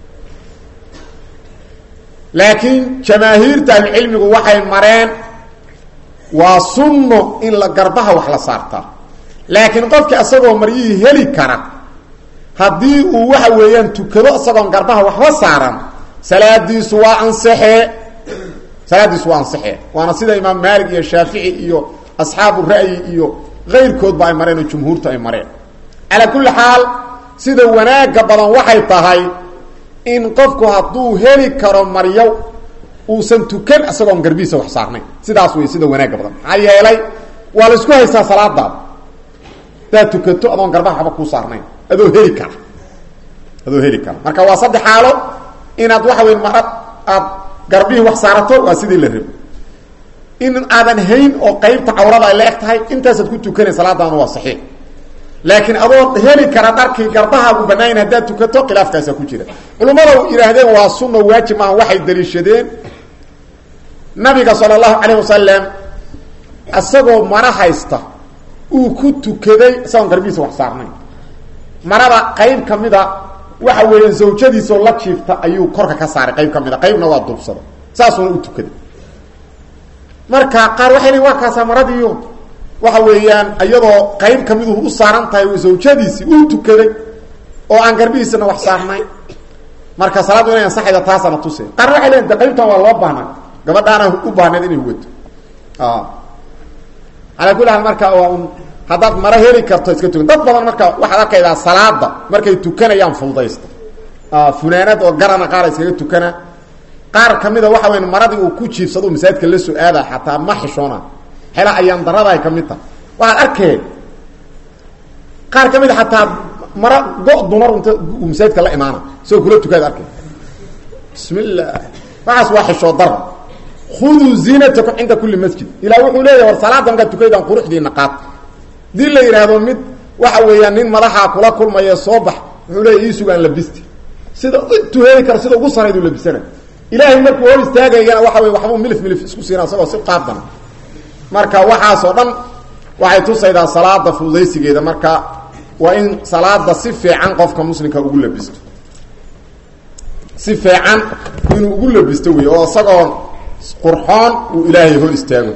laakiin jamaahiirta ahlucilmigu waxay mareen waa sunno in la garbaha wax la saartaa laakiin qofki isagoo maryihii heli kara haddii uu waxa weeyaan tukado isagoon garbaha waxba saaran salaadiisu waa ansaxee salaadiisu waa ansaxee waana sida imaam maalik iyo shaafici iyo asxaabu ra'yi iyo kayrkoodba ay mareen oo jumhuurtu ay mareen calaa kulli xaal sida wanaagga badan waxay tahay in qofku hadduu heli karo maryo uusan tukan isagoon garbihiisa wax saarnayn sidaas wey sida wanaagga badan maxaa yeelay waa la isku haystaa salaadaada hadaad tukato adoon garbaha waxba kuu saarnayn adoo heli kara adoo heli kara marka waa saddex xaalo inaad waxa wey marad aad garbihii wax saarato waa sidii la rabo in aadan hayn oo qaybta cawrada ay la eg tahay intaasaad ku tukanay salaadaana waa saxiix laakiin adoo heli kara dharkii garbahaagu banaayn haddaad tukato khilaafkaasaa ku jira culimmada yidhaahdeen waa sunna waajib maaha waxay daliishadeen nabiga sala allahu calayh wasalam isagoo mara haysta uu ku tukaday isagoon garbihiisa wax saarnayn marada qayb ka mida waxa weeyaan zawjadiisoo la jiifta ayuu korka ka saaray qayb ka mida qaybna waa duubsada saasuuna u tukaday marka qaar waxay leein waa kaasaa maradiiyo waxa weeyaan iyadoo qayb kamidu u saaran tahay zawjadiisii uu tukaday oo aan garbihiisana wax saarnayn marka salaaddu inay ansaxayda taasana tuse qaarna waxay leein de qaybtan waa loo baahnaa gabadhaana u baahneed inay wato calaa kulli haal marka waa un haddaad maro heli karto iska tukan dad badan marka waxaad arkaydaa salaada markay tukanayaan fududaysta funaanad oo garana qaar iskaga tukana qaar kamida waxa weya maradii uu ku jiifsado masaajidka la soo aada xataa ma xishoona xela ayaan darada ay ka mid tahay waxaad arkeen qaar ka mid a xataa mara go dumar unta uu masaajidka la imaana isagoo kula tukaad arkeen bismi llah waxaas waa xishoo dara khuduu ziinatakum cinda kulli masjid ilah wuxuu leeyahy war salaada markaad tukaydaan quruxdiina qaad hadii la yidhaahdo mid waxa weeyaan nin madaxaa kula kulmaya soo bax wuxuu leeya ii sugaan labisti sida intuu heli karo sida ugu sarayduu labisana ilaahay markuu hor istaagayana waxa wey waxbuu milif milif isku siina isagoo si qaadana marka waxaasoo dhan waxay tusaydaa salaada fududaysigeeda marka waa in salaada si fiican qofka muslimka ugu labisto si fiican inuu ugu labisto wey oo isagoo qurxoon uu ilaahay hor istaago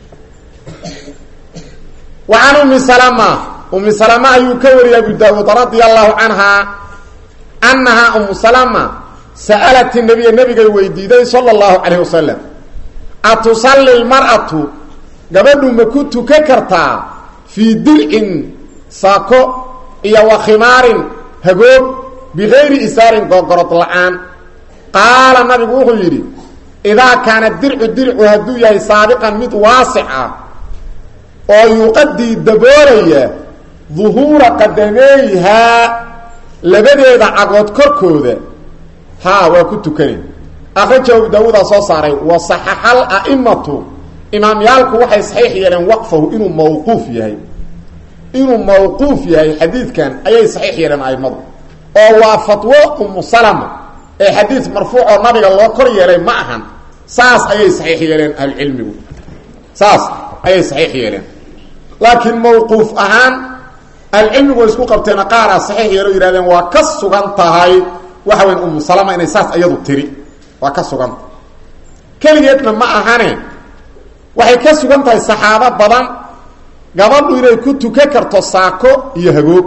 wa can ummi salama ummi salama ayuu ka wariyay abu daawuud radia allahu canha annahaa umu salama sa'alat nabiya nabigay weydiiday sala allahu calayh wasalam atusalli lmar'atu gabadhu ma ku tuka kartaa fii dircin saako iyo wa khimaarin hagoog bigayri isaarin googorod la-aan qaala nabigu wuxuu yidhi idaa kaana dircu dircu hadduu yahay saabiqan mid waasic ah oo yuqadii daboolaya duhuura qadameeyhaa labadeeda cagood korkooda haa waa ku tukanay akraja abu daawuudaa soo saaray wa saxaxal a'imatu imaamyaalku waxay saxiix yeeleen waqfahu inuu mawquuf yahay inuu mawquuf yahay xadiidkan ayay saxiix yeeleen aimadu oo waa fatwo umu salama ee xadiid marfuuc oo nabiga loo kor yeelay ma ahan saas ayay saxiix yeeleen ahlucilmigu saas ayay saxiix yeeleen laakiin mawquuf ahaan ahlucilmigu way isku qabteena qaaraa saxiix yeelo yihahdeen waa ka sugan tahay waxa weyn umu salama inay saas iyadu tiri waa ka suganta keligeedna ma ahane waxay ka sugan tahay saxaabo badan gabadhu inay ku tukan karto saako iyo hagoog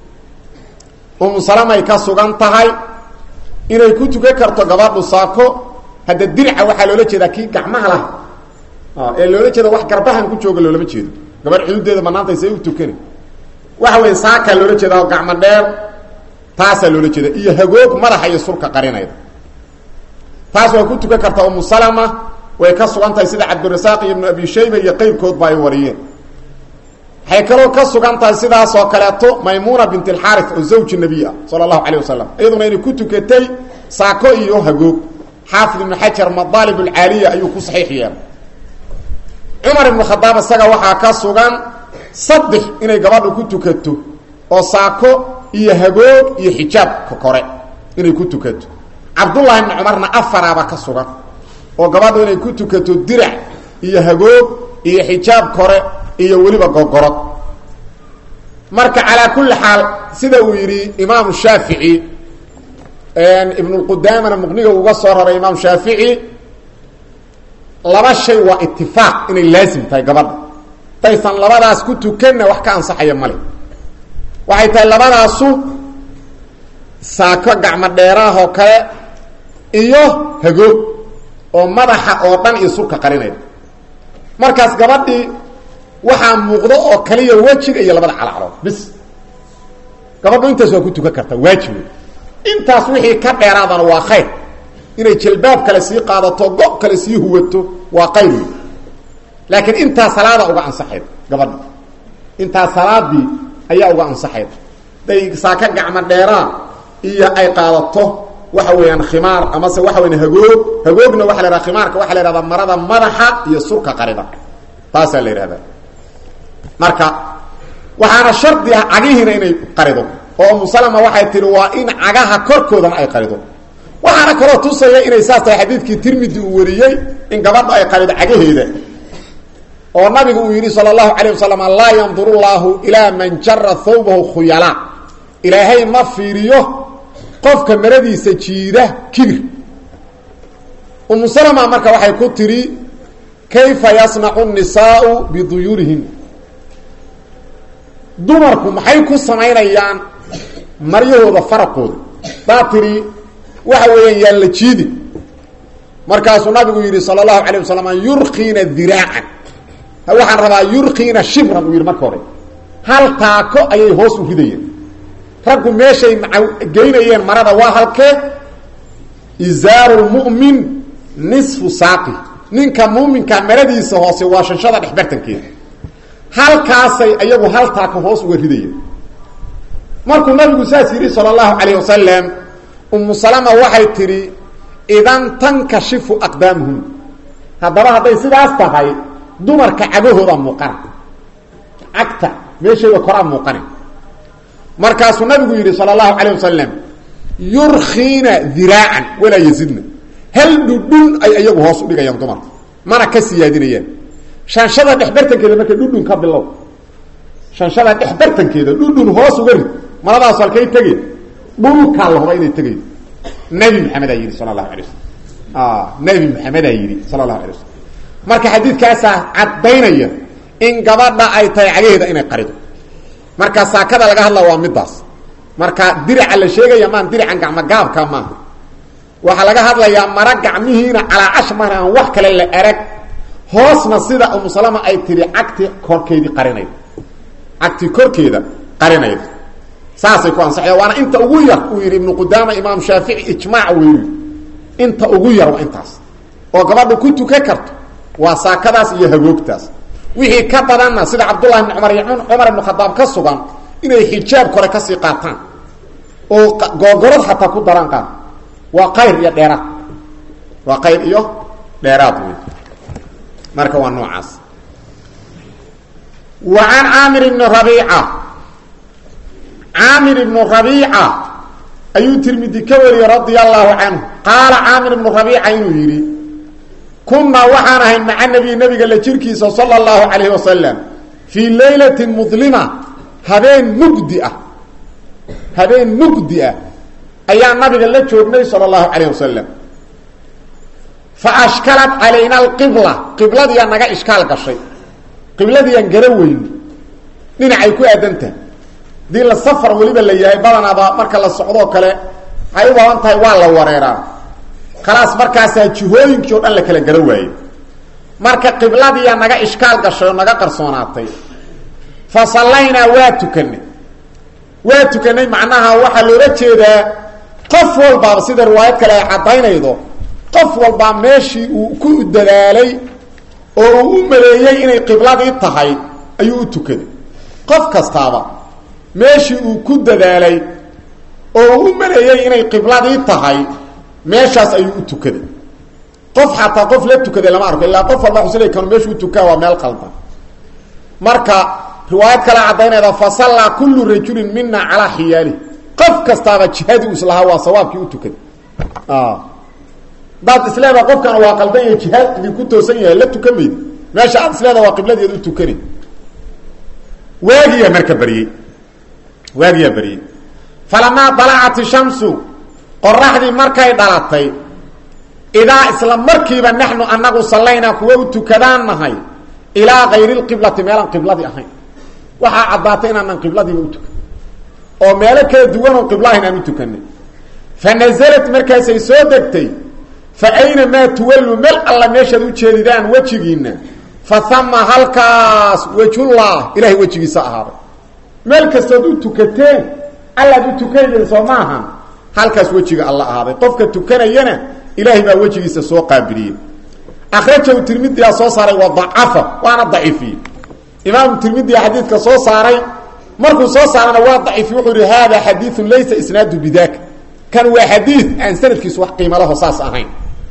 umu salamay ka sugan tahay inay ku tukan karto gabadhu saako hadda dirca waxaa loola jeedaa kii gacmaha lah ee loola jeeda wax garbahan ku jooga loolama jeedo gabadh xuduudeeda banaantay say u tukani waxa weya saakaa loola jeeda oo gacmo dheer taasaa loola jeeda iyo hagoog madaxa iyo surka qarinayda taas waa ku tukan kartaa umu salama way ka sugan tahay sida cabdirasaaq iyo ibnu abi shayba iyo qeyrkoodba ay wariyeen waxay kaloo ka sugan tahay sidaas oo kaleeto maymuna bint alxaarif oo zawji nabiy ah sala allahu calayh wasalam iyaduna inay ku tukatay saako iyo hagoog xaafid ibnu xajar madaalib alcaaliya ayuu ku saxiix yeelay cumar ibnu khadaab isaga waxaa ka sugan saddex inay gabadhu ku tukato oo saako iyo hagoog iyo xijaabka kore inay ku tukato cabdullahi ibni cumarna afaraaba ka sugan oo gabadhu inay ku tukato dirac iyo hagoog iyo xijaab kore iyo weliba gogorod marka calaa kulli xaal sida uu yidhi imaamu shaafici ibnulqudaamana muqniga uga soo raray imaam shaafici laba shay waa itifaaq inay laasim tahay gabadha daysan labadaas ku tukanna wax ka ansaxaya male waxay tahay labadaasu saako gacmo dheeraahoo kale iyo hagoog oo madaxa oo dhan iyo surka qarinaya markaas gabadhii waxaa muuqdo oo kaliya wejiga iyo labada calacalood bis gabadhu intaas waa ku tukan kartaa waajib wey intaas wixii ka dheeraadana waa khayr inay jalbaab kale sii qaadato go kale sii huwato waa qayr wey laakiin intaa salaada uga ansaxayd gabadha intaa salaadii ayaa uga ansaxayd day saaka gacmo dheeraa iyo ay qaadato waxa weeyaan khimaar amase waxa weyan hagoog hagoogna waxa la yhaha khimaarka waxa la yhahdaa marada madaxa iyo surka qarida taasaa la yidhahdaa marka waxaana shardi ah cagihiina inay qarido oo umusalama waxay tihi waa in cagaha korkoodana ay qarido waxaana kaloo tusaya inay saas tahay xadiidkii tirmidi uu wariyey in gabadha ay qarido cagaheeda oo nabigu uu yidhi sala allahu calayh wasalam laa yanduru llaahu ilaa man jara thawbahu khuyala ilaahay ma fiiriyo qofka maradiisa jiida kibir umu salama marka waxay ku tidhi kayfa yasnacu nisaau biduyuurihin dumarku maxay ku samaynayaan maryahooda faraqooda daa tidhi waxa weeyaan yaan la jiidi markaasuu nabigu yidhi sala allahu calayh wasalam yurkiina diraacan waxaan rabaa yurkiina shibran uu yidhi marka hore hal taako ayay hoos u ridayeen raggu meeshay geynayeen marada waa halkee izaaru lmu'min nisfu saaqi ninka muuminka maradiisa hoose waa shanshada dhexbartankeeda halkaasay iyagu hal taako hoos uga ridayeen markuu nabigu saas yidhi sala allahu calayh wasalam umu salama waxay tidhi idan tankashifu aqdaamuhum haddaba hadday sidaas tahay dumarka cagahooda muuqana cagta meeshayda koraa muuqana markaasuu nabigu yidhi sala allahu calayh wasalam yurkiina diraacan walaa yazidna hal dhudhun ay iyagu hoos u dhigayaan dumarka mana ka siyaadinayaan shanshada dhexbartankeeda marka dhudhun ka bilow shanshada dhexbartankeeda dhudhun hoos uga rid maradaas halkay tegeen dhulkaa la huba inay tegayo nabi maxamedaa yidhi sala allahu alay wasalam nabi maxamedaa yidhi sala allahu alay wasalam marka xadiidkaasaa caddaynaya in gabadha ay tahay cagaheeda inay qarido marka saakada laga hadla waa midaas marka diraca la sheegaya maan diracan gacmo gaabka maaha waxaa laga hadlayaa mara gacmihiina calaacash mana aan wax kale la erag hoosna sida umusalama ay tihi cagti korkeedii qarinayda cagti korkeeda qarinayda saasay ku ansaxaya waana inta ugu yar uu yidhi ibnu qudaama imaam shaafici ijmaac weyu inta ugu yar waa intaas oo gabadhu ku tukan karto waa saakadaas iyo hagoogtaas wixii ka badanna sida cabdullahi ibn cumar iyo cumar ibnu khadaab ka sugan inay xijaab kore kasii qaataan oo googorad xataa ku daraan qaad waa qayr iyo dheeraad waa qayr iyo dheeraad wey marka waa noocaas wa can caamir ibni rabiica caamir ibnu rabiica ayuu tirmidi ka wariyey radia allahu canhu qaala caamir ibnu rabiica inuu yidhi kunaa waxaan ahay maca nabiy nabiga la jirkiisa sala allahu calayhi wasalam fii laylatin mudlima habeen mugdi ah habeen mugdi ah ayaa nabiga la joognay sala allahu calayh wasalam fa ashkalat calayna alqibla qibladiyaa naga ishkaal gashay qibladiiyaan gara weyn dhinacay ku aadantaha hadii la safar weliba la yahay badanaaba marka la socdoo kale waxay u baban tahay waa la wareeraa khalaas markaasaa jihooyinkii o dhan la kala gara waaye marka qibladiyaa naga ishkaal gashay oo naga qarsoonaatay fa sallaynaa waa tukanay waa tukanay macnaha waxaa loola jeedaa qof walbaaba sida riwaayad kale ay caddaynaydo qof walbaa meeshii uu ku dadaalay oo uu u maleeyey inay qibladii tahay ayuu u tukaday qof kastaaba meeshii uu ku dadaalay oo uu u maleeyey inay qibladii tahay meeshaas ayuu u tukaday qof xataa qof la tukaday lama arko illaa qof walba xusila kanu meeshuu tukaa waa meel qaldan marka riwaayad kale caddaynayda fa sallaa kullu rajulin mina calaa xiyaali qof kastaaba jihadii u islahaa waa sawaabkii u tukaday daad isleeda qofkan waa qaldan yahay jihaad idinku toosan yahay la tukan maydi meesha aad isleeda waa qibladeed u tukani waagiyaa marka baryey waagiyaa baryey falamaa dalacat ishamsu qoraxdii markay dhalatay idaa isla markiiba naxnu anagu sallaynaa kuwa u tukadaan nahay ilaa kayri lqiblati meelaan qibladii ahayn waxaa caddaatay inaanan qibladiiba u tukan oo meelo kala duwan oo qibla ahayn aan u tukanay fa nasalat markaasay soo degtay fa aynamaa tuwallu meel alla meeshaad u jeedidaan wejigiinna fa hama halkaas wejullah ilahay wejigiisa ahaaday meel kastood u tukateen allaad u tukanayden soo maahan halkaas wejiga alla ahaaday qofka tukanayana ilaahay baa wejigiisa soo qaabiliyey akhrajahu tirmidiyaa soo saaray wa dacafa waana daciifiyey imaamu tirmidiya xadiidka soo saaray markuu soo saarana waa daciifiy wuxuu yihi hada xadiiun laysa isnaadu bidaka kan waa xadiid aan sanadkiisu wax qiimalaho saas ahayn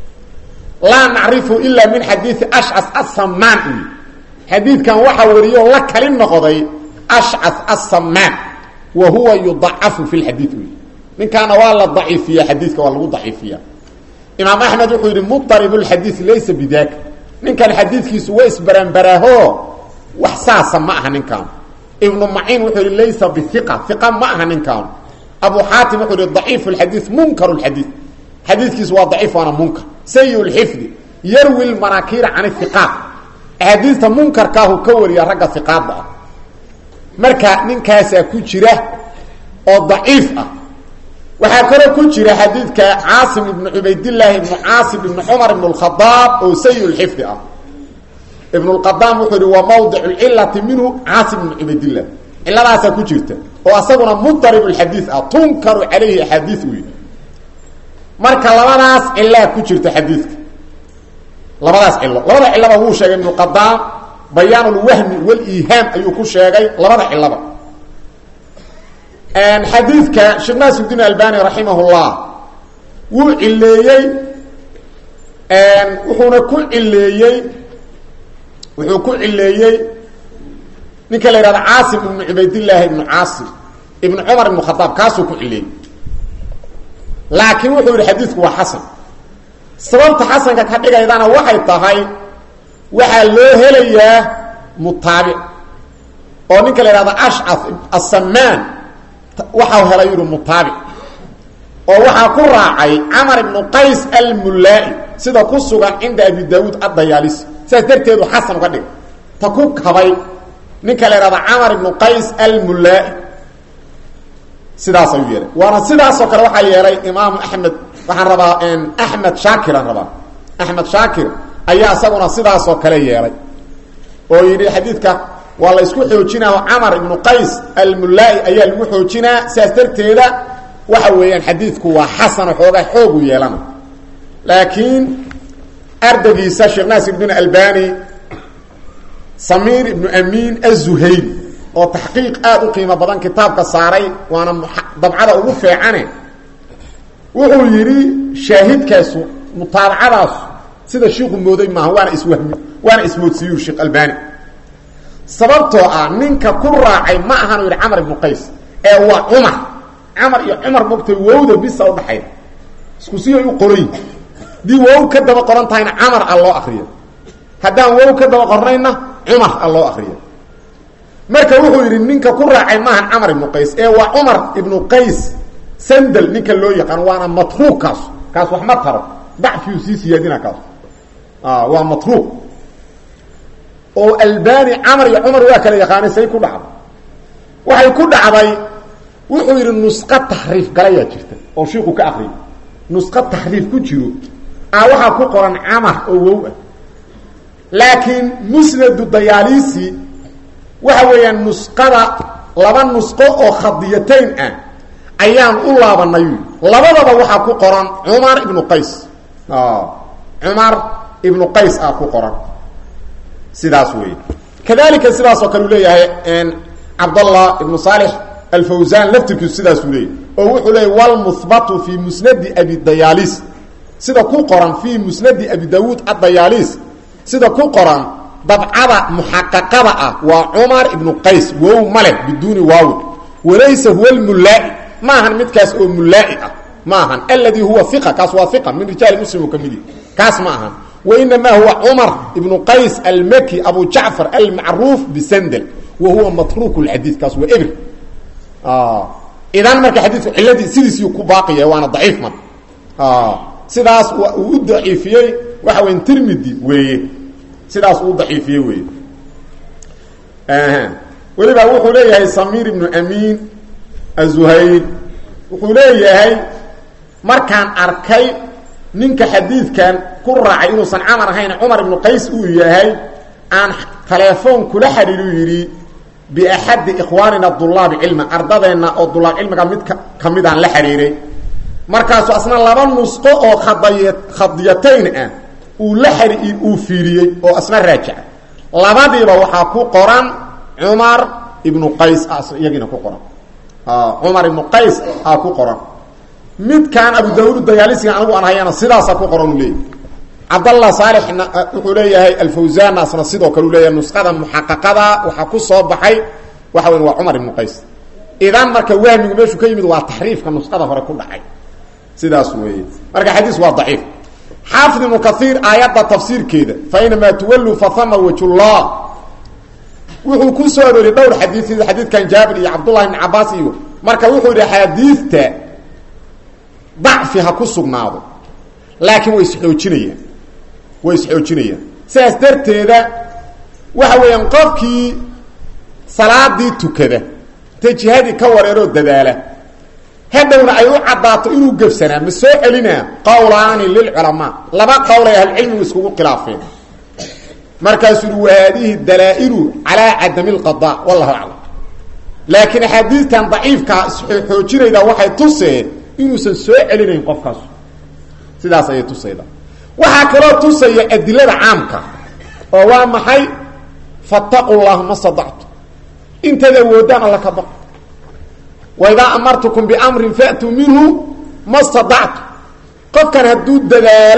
laa nacrifu ila min xadiidi ashcas asamaan u xadiidkan waxaa wariyo la kali noqday ashcas asamaan wa huwa yudacafu fi lxadiid u ninkaana waa la daciifiya xadiidka waa lagu daciifiya imaam axmed wuxuu yidhi mudarib lxadiid laysa bidaka ninkan xadiidkiisu waa isbaranbaraaho wax saasa ma aha ninkaan ibnu maciin wuxuu yihi laysa biiqa iqa ma aha ninkaan abu xaatim wuxuu yihi daciif lxadiid munkar lxadiid xadiidkiisu waa daciif waana munkar sayi lxifdi yarwi lmanaakiira can iqaat axaadiista munkarkaahu ka wariya ragga iqaada ah marka ninkaasaa ku jira oo daciif ah waxaa kaloo ku jira xadiidka caasim ibnu cubaydillaahi ibnu caasim ibnu cumar ibn اkhadaab oo sayi lxifdi ah ibn اqadaam wuxuu yihi waa mawdic cilati minhu caasim ibnu cubaydillah ciladaasaa ku jirta oo asaguna mudarib xadiid ah tunkaru calayhi axaadii u yihi marka labadaas cilaa ku jirta xadiidka labadaas cilo labada cilaba wuu sheegay ibnu qadaam bayaan lwahmi waliihaam ayuu ku sheegay labada cilaba xadiidka sheekh naasirdiin albani raximah llah wuu cileeyey wuxuuna ku cileeyey wuxuu ku cileeyey ninka la yihahdo caasim ibnu cubaydillaahi ibnu caasim ibnu cumar ibnu khadaab kaasuu ku cileeyey laakiin wuxuu yihi xadiidku waa xasan sababta xasanka ka dhigaydana waxay tahay waxaa loo helayaa mutaabic oo ninka la yihahdo ashcaf asamaan waxau helay yihi mutaabic oo waxaa ku raacay camar ibnu qays almullaa-i sida ku sugan cinda abi daawuud addayaalisi sidaas darteedu xasan uga dhigay ta ku kabay ninka la yihahdo camar ibnu qays almullaa-i sidaas ayuu yeelay waana sidaasoo kale waxaa yeelay imaamu axmed waxaan rabaa axmed shaakiraan rabaa axmed shaakir ayaa isaguna sidaasoo kale yeelay oo yidhi xadiidka waa la isku xoojinaa camar ibnu qays almullaa-i ayaa lagu xoojinaa sidaas darteeda waxa weeyaan xadiidku waa xasan xoogaa xoogu yeelana laakiin ardaygiisa sheekh naasir ibn albani samiir ibnu amiin azuhayri oo taxqiiq aada u qiimo badan kitaabka saaray waana dabcada ugu feecane wuxuu yidhi shaahidkaasu mutaabacadaasu sida shiiku mooday maaha waana iswahmi waana ismoodsiiyu sheekh albani sababtoo ah ninka ku raacay ma ahanu yidhi camar ibnu qays ee waa cumar camar iyo cumar mogtay wowda bisa udhaxayda isku si ay u qoran yihin haddii wow ka daba qoran tahayna camar a loo akriyo haddaan wow ka daba qornayna cumar a loo akriyo marka wuxuu yidhi ninka ku raacay maahan camar ibnu qays ee waa cumar ibnu qays sandel ninka loo yaqaan waana matruuq kaas kaas wax ma taro dacfiyu sii siyaadina kaas waa matruuq oo albani camar iyo cumar waa kala yaqaanay say ku dhacday waxay ku dhacday wuxuu yidhi nusqo taxriif galayaa jirta oo shiiku ka akriyay nusqo taxriif ku jiro a waxaa ku qoran camar oo wow ah laakiin musnadu dayaalisi waxa weeyaan nusqada laba nusqo oo khadiyatayn ah ayaan u laabanay labadaba waxaa ku qoran cumar ibnu qays cumar ibnu qays ah ku qoran sidaas wey kadalika sidaasoo kale u leeyahay cabdallah ibnu saalix alfawsan laftirkiisu sidaasuu leeyahy oo wuxuu leeyay wlmuhbatu fi musnadi abi dayaalis sida ku qoran fi musnadi abi dawuud adayaalis sida ku qoran dabcada muxaqaqada ah waa cumar ibnu qays wow male biduuni waawi walaysa huwa lmullaa-i ma ahan midkaas oo mullaa-i ah ma ahan aladi huwa iqa kaas waa iqa min rijaali muslim ka midi kaas ma ahan wainamaa huwa cumar ibnu qays almaki abu jacfar almacruuf bisandel wa huwa matruuk lxadiid kaas waa ebr idan marka xadiidku ciladii sidiisii ku baaqiya waana daciif man sidaas uu u daciifiyey waxa weya tirmidi weeye sidaas uu daciifiyey weeye weliba wuxuu leeyahay samiir ibnu amiin azuhayr wuxuu leeyahay markaan arkay ninka xadiidkan ku raacay inuusan camar ahayn cumar ibnu qays uu yahay aan telefoon kula xidhiiru yidhi biaxadi ikhwaanina dulaabi cilma ardadeenna oo dulaab cilmiga mid ka ka midaan la xidhiiray markaasu asna laba nusqo oo khadaya khadiyatayn ah uu la xai uu fiiriyey oo asna raajaca labadiiba waxaa ku qoran cumar ibnu qays iyagiina ku qoran cumar ibnu qays aa ku qoran midkaan abu daawud dayaalisiga anigu aan hayana sidaasaa ku qoran u leeyahy cabdallah saalixna wuxuu leeyahay alfawsanna asna sidoo kale u leeyahay nusqada muxaqaqada waxaa ku soo baxay waxa weya waa cumar ibnu qays idan marka wahmigu meeshuu ka yimid waa taxriifka nusqada hore ku dhacay sidaas weeye marka xadiis waa daciif xaafid ibnu kaiir aayadda tafsiirkeeda fainamaa tuwalluu fahama wajullah wuxuu ku soo arooriyey dhowr xadiid sida xadiidkan jaabir iyo cabdullahi ibn cabaas iyo marka wuxuu yidhi axaadiidta dacfi ha ku sugnaado laakiin way isxoojinayaan way isxoojinayaan sidaas darteeda waxa weeyaan qofkii salaadii tukada intay jihadii ka wareeroo dadaala hadhowna ay u caddaato inuu gebsanaa ma soo celinaa qowlaani lilculamaa laba qowl ay ahlucilmigu iskugu khilaafeen markaasuu yihi wahaadihi dalaa-ilu calaa cadami lqada wallahu aclam laakiin axaadiistan daciifkaa isxoojinayda waxay tuseen inuusan soo celinayn qofkaas sidaas ayay tusayda waxaa kaloo tusaya adilada caamka oo waa maxay fataqu llah ma stadactu intaad awoodaan alla ka baq waidaa amartukum biamrin faatuu minhu ma stadactu qofkan hadduu dadaalay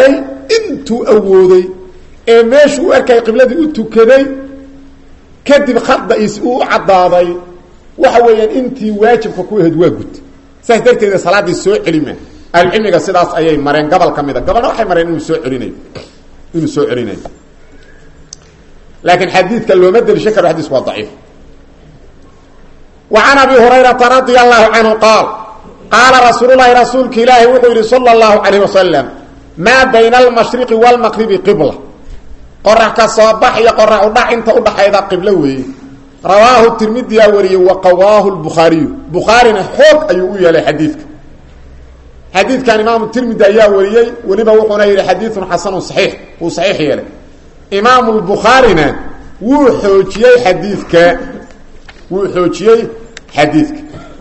intuu awooday ee meeshuu u arkay qibladii u tukaday kadib khada-is uu caddaaday waxa weeyaan intii waajibka ku ahayd waa gud saas darteeda salaaddii soo celima ahlucilmiga sidaas ayay mareen gobol ka mid a gobolna waxay mareen inuu soo celinayo inuu soo celinayo laakiin xadiidka looma delishan karo xadiisku waa daciif wa can abi hurayrata radia allahu canhu qaal qaala rasuululahi rasuulka ilaahi wuxuu yihi sala allahu calayh wasalam maa bayna almashriqi waalmaqribi qibla qorax ka soo bax iyo qorax udhac inta udhaxayda qiblo weeye rawaahu tirmidiyaa wariyey wa qawaahu lbukhaariyu bukhaarina xoog ayuu u yeelay xadiidka xadiidkan imaamu tirmidi ayaa wariyey weliba wuxuuna yidhi xadiidun xasanun saxiix wuu saxiix yeelay imaamu lbukhaarina wuu xoojiyey xadiidka wuu xoojiyey xadiidka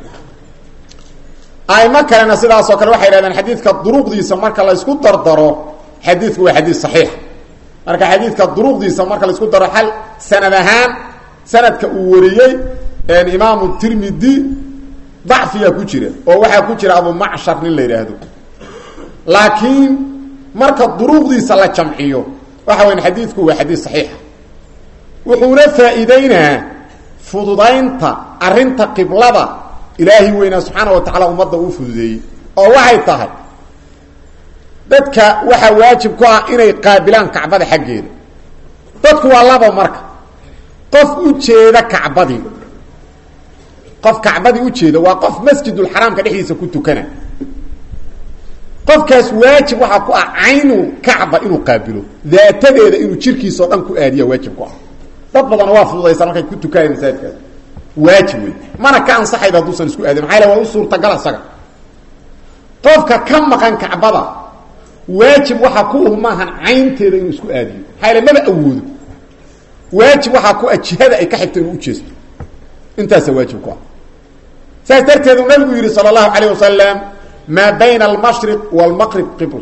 aimo kalena sidaasoo kale waxay yidhahdeen xadiidka duruqdiisa marka la ysku dardaro xadiidku waa xadiid saxiix marka xadiidka duruqdiisa marka la isku daro hal sanad ahaan sanadka uu wariyey imaamu tirmidi dacfiyaa ku jira oo waxaa ku jira abu macshar nin la yidhaahdo laakiin marka duruqdiisa la jamciyo waxa weya xadiidku waa xadiid saxiixa wuxuuna faa'iideynaa fududaynta arrinta qiblada ilaahi weynaa subxaana wa tacaala ummadda uu fududeeyey oo waxay tahay dadka waxaa waajib ku ah inay qaabilaan kacbada xaggeeda dadku waa laba marka qof u jeeda kacbadii qof kacbadii ujeeda waa qof masjidulxaraamka dhexdiisa ku tukana qofkaas waajib waxaa ku ah caynu kacba inuu qaabilo daatadeeda inuu jirkiisao dhan ku aadiya waajib ku ah dad badana waa fududaysa markay ku tukanaya masaajidkaas waajib wey mana ka ansaxayba hadduusan isku aadin maxaa waa u suurtagal isaga qofka ka maqan kacbada waajib waxaa ku uh maahan caynteeda inuu isku aadiyo maxaa yale maba awoodo waajib waxaa ku ah jihada ay ka xigto inuu ujeesto intaasa waajib ku ah saas darteed uu nabigu yihi sala allahu calayh wasalam maa bayna almashriq waalmaqrib qibl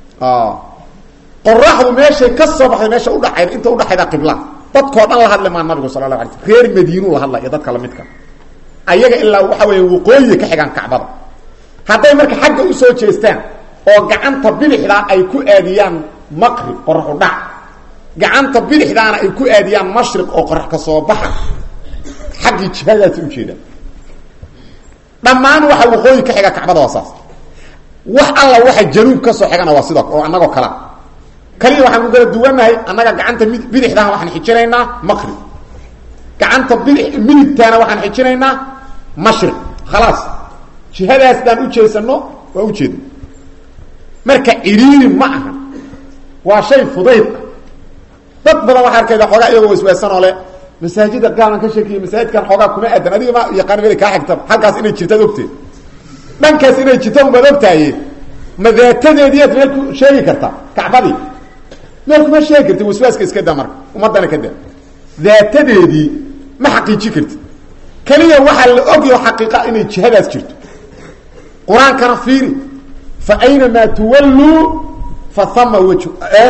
qoraxdu meeshay ka soo baxday meesha udhaxayda inta udhaxayda qibla dadkoo dhan la hadli maa nabigu sala lahu alay sl reer madiinuu la hadla iyo dadka lamidka ayaga ilaa waxa weya waqooyiga ka xigaan kacbada hadday marka xagga usoo jeestaan oo gacanta bidixdaa ay ku aadiyaan maqrib qoraxu dhac gacanta bidixdaana ay ku aadiyaan mashriq oo qorax ka soo baxa xaggii jihadaasi ujeedaan dhammaan waxa waqooyi ka xiga kacbada waa saas wax alla waxa januub ka soo xigana waa sida oo annagoo kalea kaliya waxaan ku kala duwannahay annaga gacanta mid bidixdaana waxaan xijinaynaa maqrib gacanta bidix midigtaana waxaan xijinaynaa mashriq khalaas jihadaas daan ujeesano waa ujeedna marka ciriiri ma aha waa shay fudayda dad badan waxaa arkayda xoogaa iyagoo iswaasanoo le masaajida gaalan ka sheekiya masaajidkan xoogaa kuma aadan adiga ma yaqaan meel kaa xigta halkaas inay jirtaad ogteed dhankaas inay jirta umaad ogtahaye ma daatadeediiad meel ku sheegi kartaa kacbadii meel kuma sheegi karti waswaaska iska daa marka ummaddana ka daa daatadeedii ma xaqiiji karti keliya waxaa la ogyo xaqiiqa inay jihadaas jirto qur-aankana fiiri fa aynamaa tuwalluu fa hama waj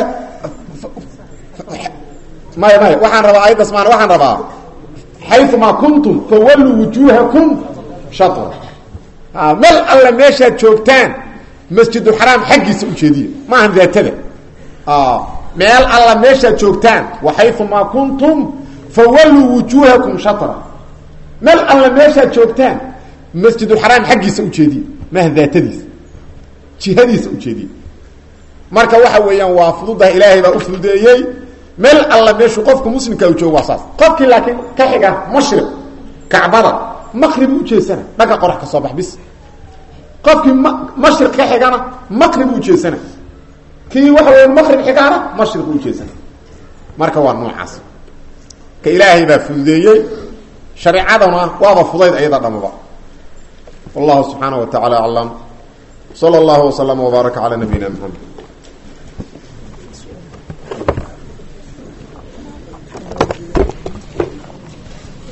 maya maya waxaan rabaa ayaddas maan waxaan rabaa xayumaa kuntum fawalluu wujuuhakum shatra meel alla meeshaad joogtaan masjidulxaraam xaggiisa ujeediya maahan daatada meel alla meeshaad joogtaan waxayumaa kuntum fawalluu wujuuhakum shatra meel alla meeshaad joogtaan masjidulxaraam xaggiisa ujeediya maaha daatadiisa jihadiisa ujeediya marka waxa weeyaan waa fududaha ilaahay baa u fududeeyey meel alla meeshuu qofku muslimka u joogo waa saas qofkii laakiin ka xiga mashriq kacbada maqrib ujeesana dhagga qorax ka soo bax bis qofkii m mashriq ka xigana maqrib ujeesana kii waxa weya maqrib xigaana mashriq ujeesana marka waa noocaas ka ilaahay baa fududeeyey shareecadana waaba fudayd ayada dhamaba wallahu subxaanaه wa taعala aclam slى اllah وslm وbaaraka عalى nabiyina mxamed